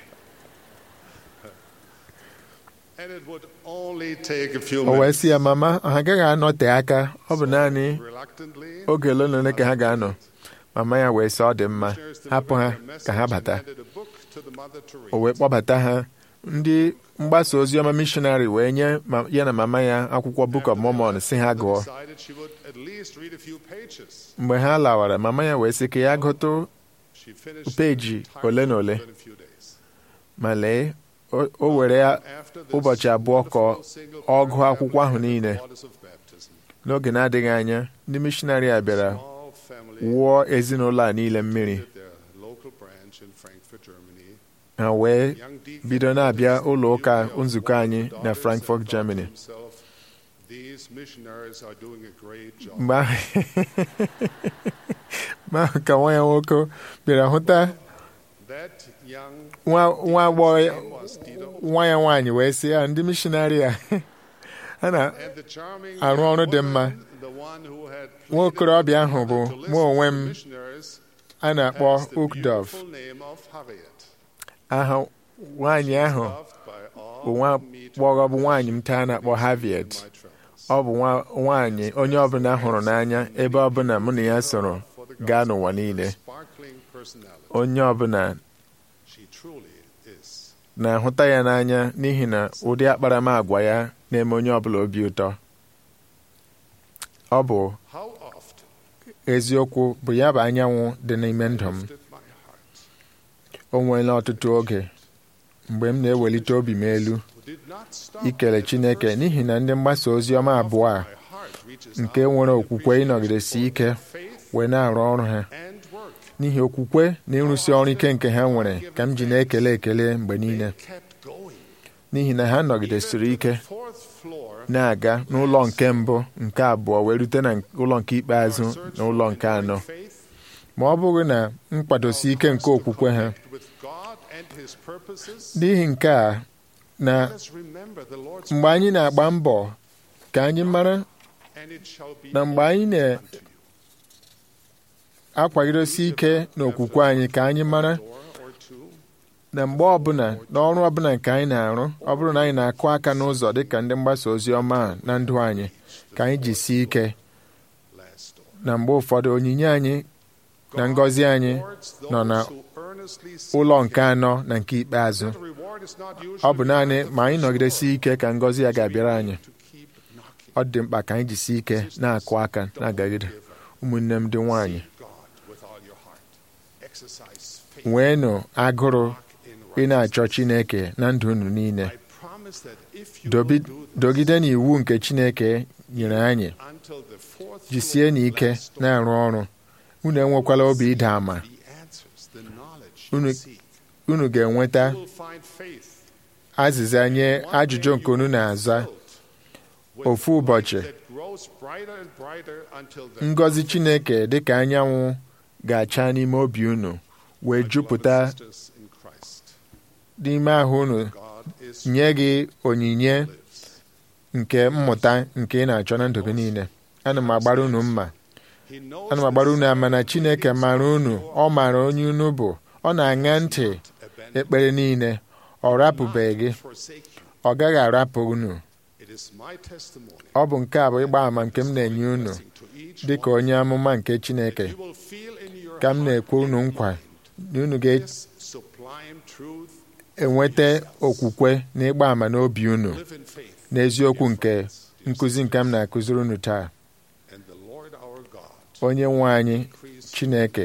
And it would only take a few o wee minutes. sị ya mama ha agaghị anọte aka ọ bụ naanị Reluctantly, oge ole na ole ka ha ga-anọ mama ya wee sị ọ dị mma missionaries hapụ ha delivered their ka ha message bata and handed a book to the mother to read. o wee kpọbata ha ndị mgbasa ozi ọma mishonarị wee nye ma- ya na mama ya akwụkwọ Book of Mormon si ha gụọ decided she would at least read a few pages. mgbe ha lawara mama ya wee sị ka ya gụtụ She finished Peji the entire ole na book ole. within a few days. ma lee o o were ya After this ụbọchị abụọ ka wonderful single ọ gụọ paragraph akwụkwọ ahụ on the niile waters of baptism, n'oge na-adịghị anya ndị mishonarị a bịara small family wụọ ezinụlọ a niile mmiri visited their local branch in Frankfurt, Germany. ha wee Young deacon bido na-abịa ụlọ ụka knew the nzukọ anyị daughter na said Frankfurt, to Germany himself, These missionaries are doing a great job. mgbe ahụ mgbe ahụ ka nwa ya nwoke bịara hụta That young nwa nwa agbọghọ ya- name was Tito. nwa ya nwaanyị wee sị ya ndị mishonarị a ha na And the charming arụ young ọrụ dị mma. woman, the one who had nwa okorobịa ahụ pleaded bụ to listen mụ onwe to m the missionaries, a na-akpọ has the Ukdov beautiful name of Harriet, aha nwaanyị ahụ loved by all bụ nwa who meet her agbọghọ bụ nwaanyị m taa na-akpọ Harriet in my travels. ọ bụ nwa nwaanyị onye ọbụla hụrụ n'anya ebe ọbụla mụ na ya soro gaa n'ụwa niile Sparkling personality. onye ọbụla She truly is. na-ahụta ya n'anya n'ihi na ụdị akparamagwa ya na-eme onye ọbụla obi ụtọ ọ bụ How often eziokwu bụ ya bụ anyanwụ dị n'ime ndụ m lifted my heart. o nweela ọtụtụ oge mgbe m na-ewelite obi m elu Who did not stop ikele at the Chineke first n'ihi na ndị mgbasa ozi ọma abụọ a My heart reaches nke out nwere in okwukwe appreciation ịnọgidesi for ike their faith wee na-arụ ọrụ ha and work. n'ihi okwukwe na ịrụsi ọrụ ike nke ha nwere ka m ji na-ekele ekele mgbe niile They kept going. n'ihi na ha nọgidesiri ike Fourth floor, na-aga n'ụlọ nke mbụ nke abụọ wee rute na ụlọ nke ikpeazụ na ụlọ nke anọ faith ma ọ bụghị na mkpadosi ike nke okwukwe ha with God and His purposes, n'ihi nke a na Let us remember the Lord's mgbe anyị na-agba mbọ ka anyị mara and it shall be na mgbe anyị na-akwagidosi ike n'okwukwe anyị ka anyị mara door or two na mgbe ọbụla n'ọrụ ọbụla nke anyị na-arụ ọ bụrụ na anyị na-akụ aka n'ụzọ dịka ndị mgbasa ozi ọma a na ndụ anyị ka anyị jisie ike last door. na mgbe ụfọdụ onyinye anyị na ngọzi anyị nọ na ụlọ nke anọ na nke ikpeazụ ọ bụ naanị ma anyị nọgidesi ike ka ngọzi ya ga-abịara anyị ọ dị mkpa ka anyị jisie ike na-akụ aka na-agagide ụmụnne m dị nwanyị nweenụ agụrụ ị na-achọ Chineke na ndụ unu niile Dobi- dogide n'iwu nke Chineke nyere anyị jisie n'ike na-arụ ọrụ unu enwekwala obi ịda ama unu unu ga-enweta azịza nye ajụjụ nke unu na-aza ofu ụbọchị ngọzi Chineke dịka anyanwụ ga-acha n'ime obi unu wee jupụta n'ime ahụ unu nye gị onyinye nke mmụta nke ị na-achọ na ndụ gị niile ana m agbara unu mma ana m agbara unu ama na Chineke mara unu ọ maara onye unu bụ ọ na-aṅa ntị ekpere niile ọ rapụbeghị gị ọ gaghị arapụ unu ọ bụ nke a bụ ịgba ama nke m na-enye unu dị ka onye amụma nke Chineke ka m na-ekwe unu nkwa na unu ga-enweta okwukwe na ịgba ama n'obi unu n'eziokwu nke nkụzi nke m na-akụziri unu taa onye nwe anyị Chineke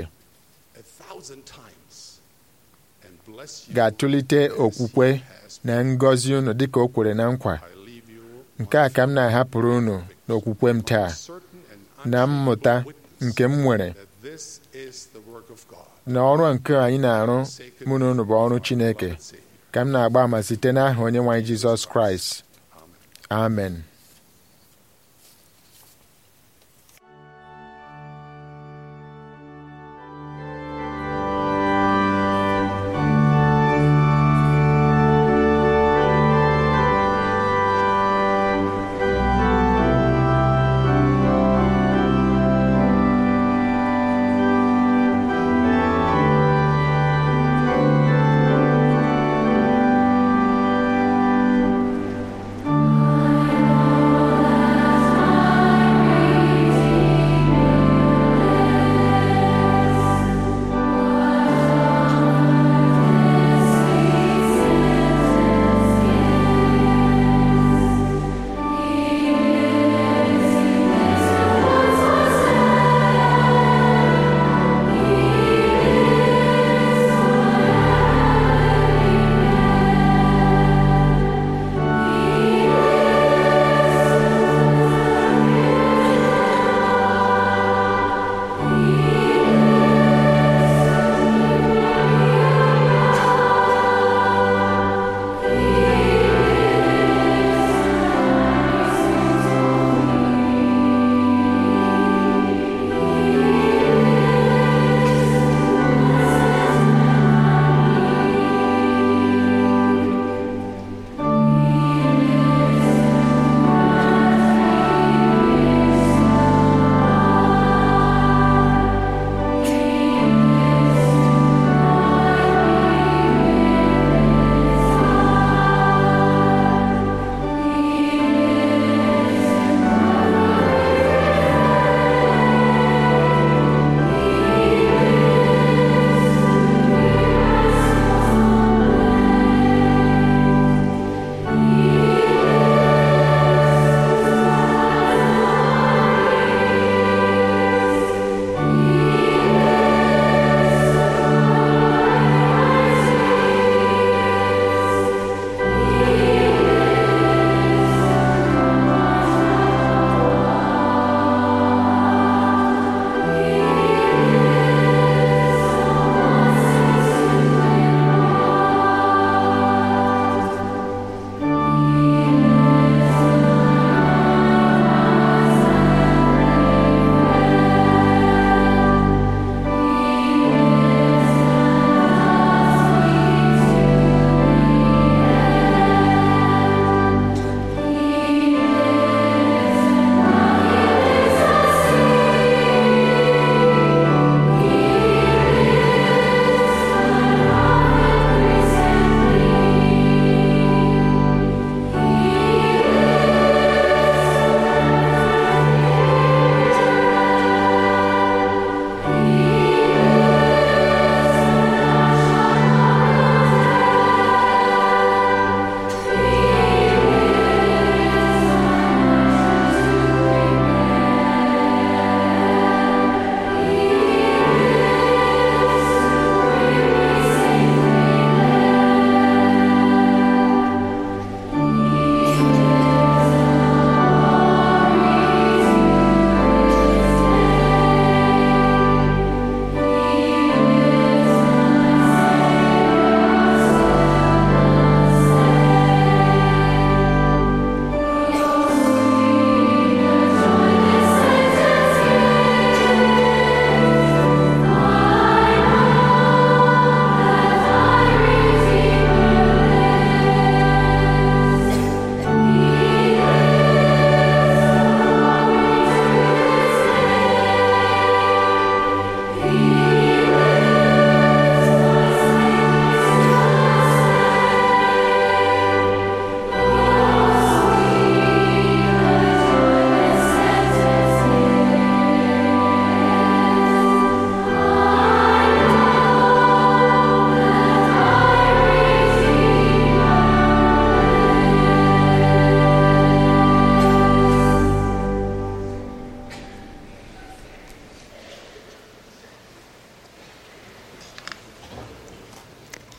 ga-atụlite okwukwe na ngọzi unu dịka o kwere na nkwa nke a ka m na-ahapụrụ unu n'okwukwe m taa na mmụta nke m nwere na ọrụ nke anyị na-arụ mụ na unu bụ ọrụ Chineke ka m na-agba ama site n'aha onye nwe anyị Jizọs Kraịst amen I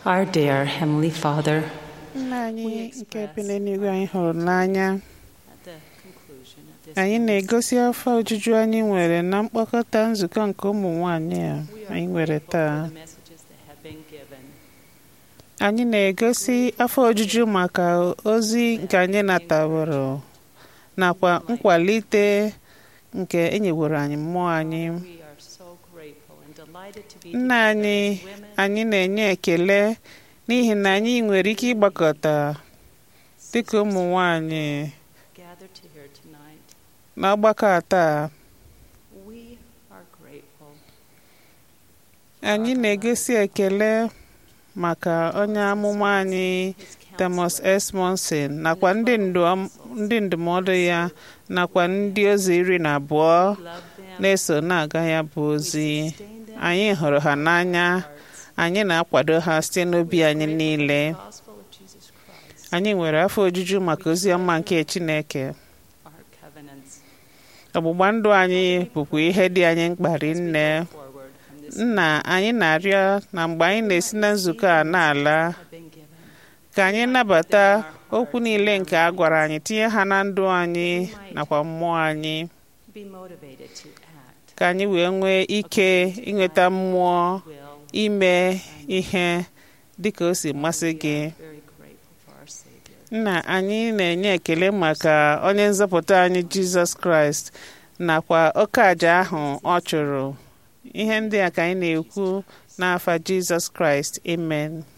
Our dear Heavenly Father, nna anyị nke bi n'eluigwe anyị hụrụ n'anya anyị na-egosi afọ ojuju anyị nwere na mkpokọta nzukọ nke ụmụ nwanyị a anyị nwere taa anyị na-egosi afọ ojuju maka ozi nke anyị nataworo nakwa nkwalite nke enyeworo anyị mmụọ anyị nna anyị anyị na-enye ekele n'ihi na anyị nwere ike ịgbakọta dịka ụmụ nwanyị n'ọgbakọ a taa anyị na-egosi ekele maka onye amụma anyị Thomas S. Monson nakwa ndị ndu- ndị ndụmọdụ ya nakwa ndị ozi iri na abụọ na-eso na-aga ya bụ ozi anyị hụrụ ha n'anya anyị na-akwado ha site n'obi anyị niile anyị nwere afọ ojuju maka ozi ọma nke Chineke ọgbụgba ndụ anyị bụkwa ihe dị anyị mkpa rinne nna anyị na-arịọ na mgbe anyị na-esi na nzukọ a na-ala ka anyị nabata okwu niile nke a gwara anyị tinye ha na ndụ anyị nakwa mmụọ anyị ka anyị wee nwee ike inweta mmụọ ime ihe dịka o si masị gị nna anyị na-enye ekele maka onye nzọpụta anyị jizọs kraịst nakwa oke aja ahụ ọ chụrụ ihe ndị a ka anyị na-ekwu n'afa jizọs kraịst amen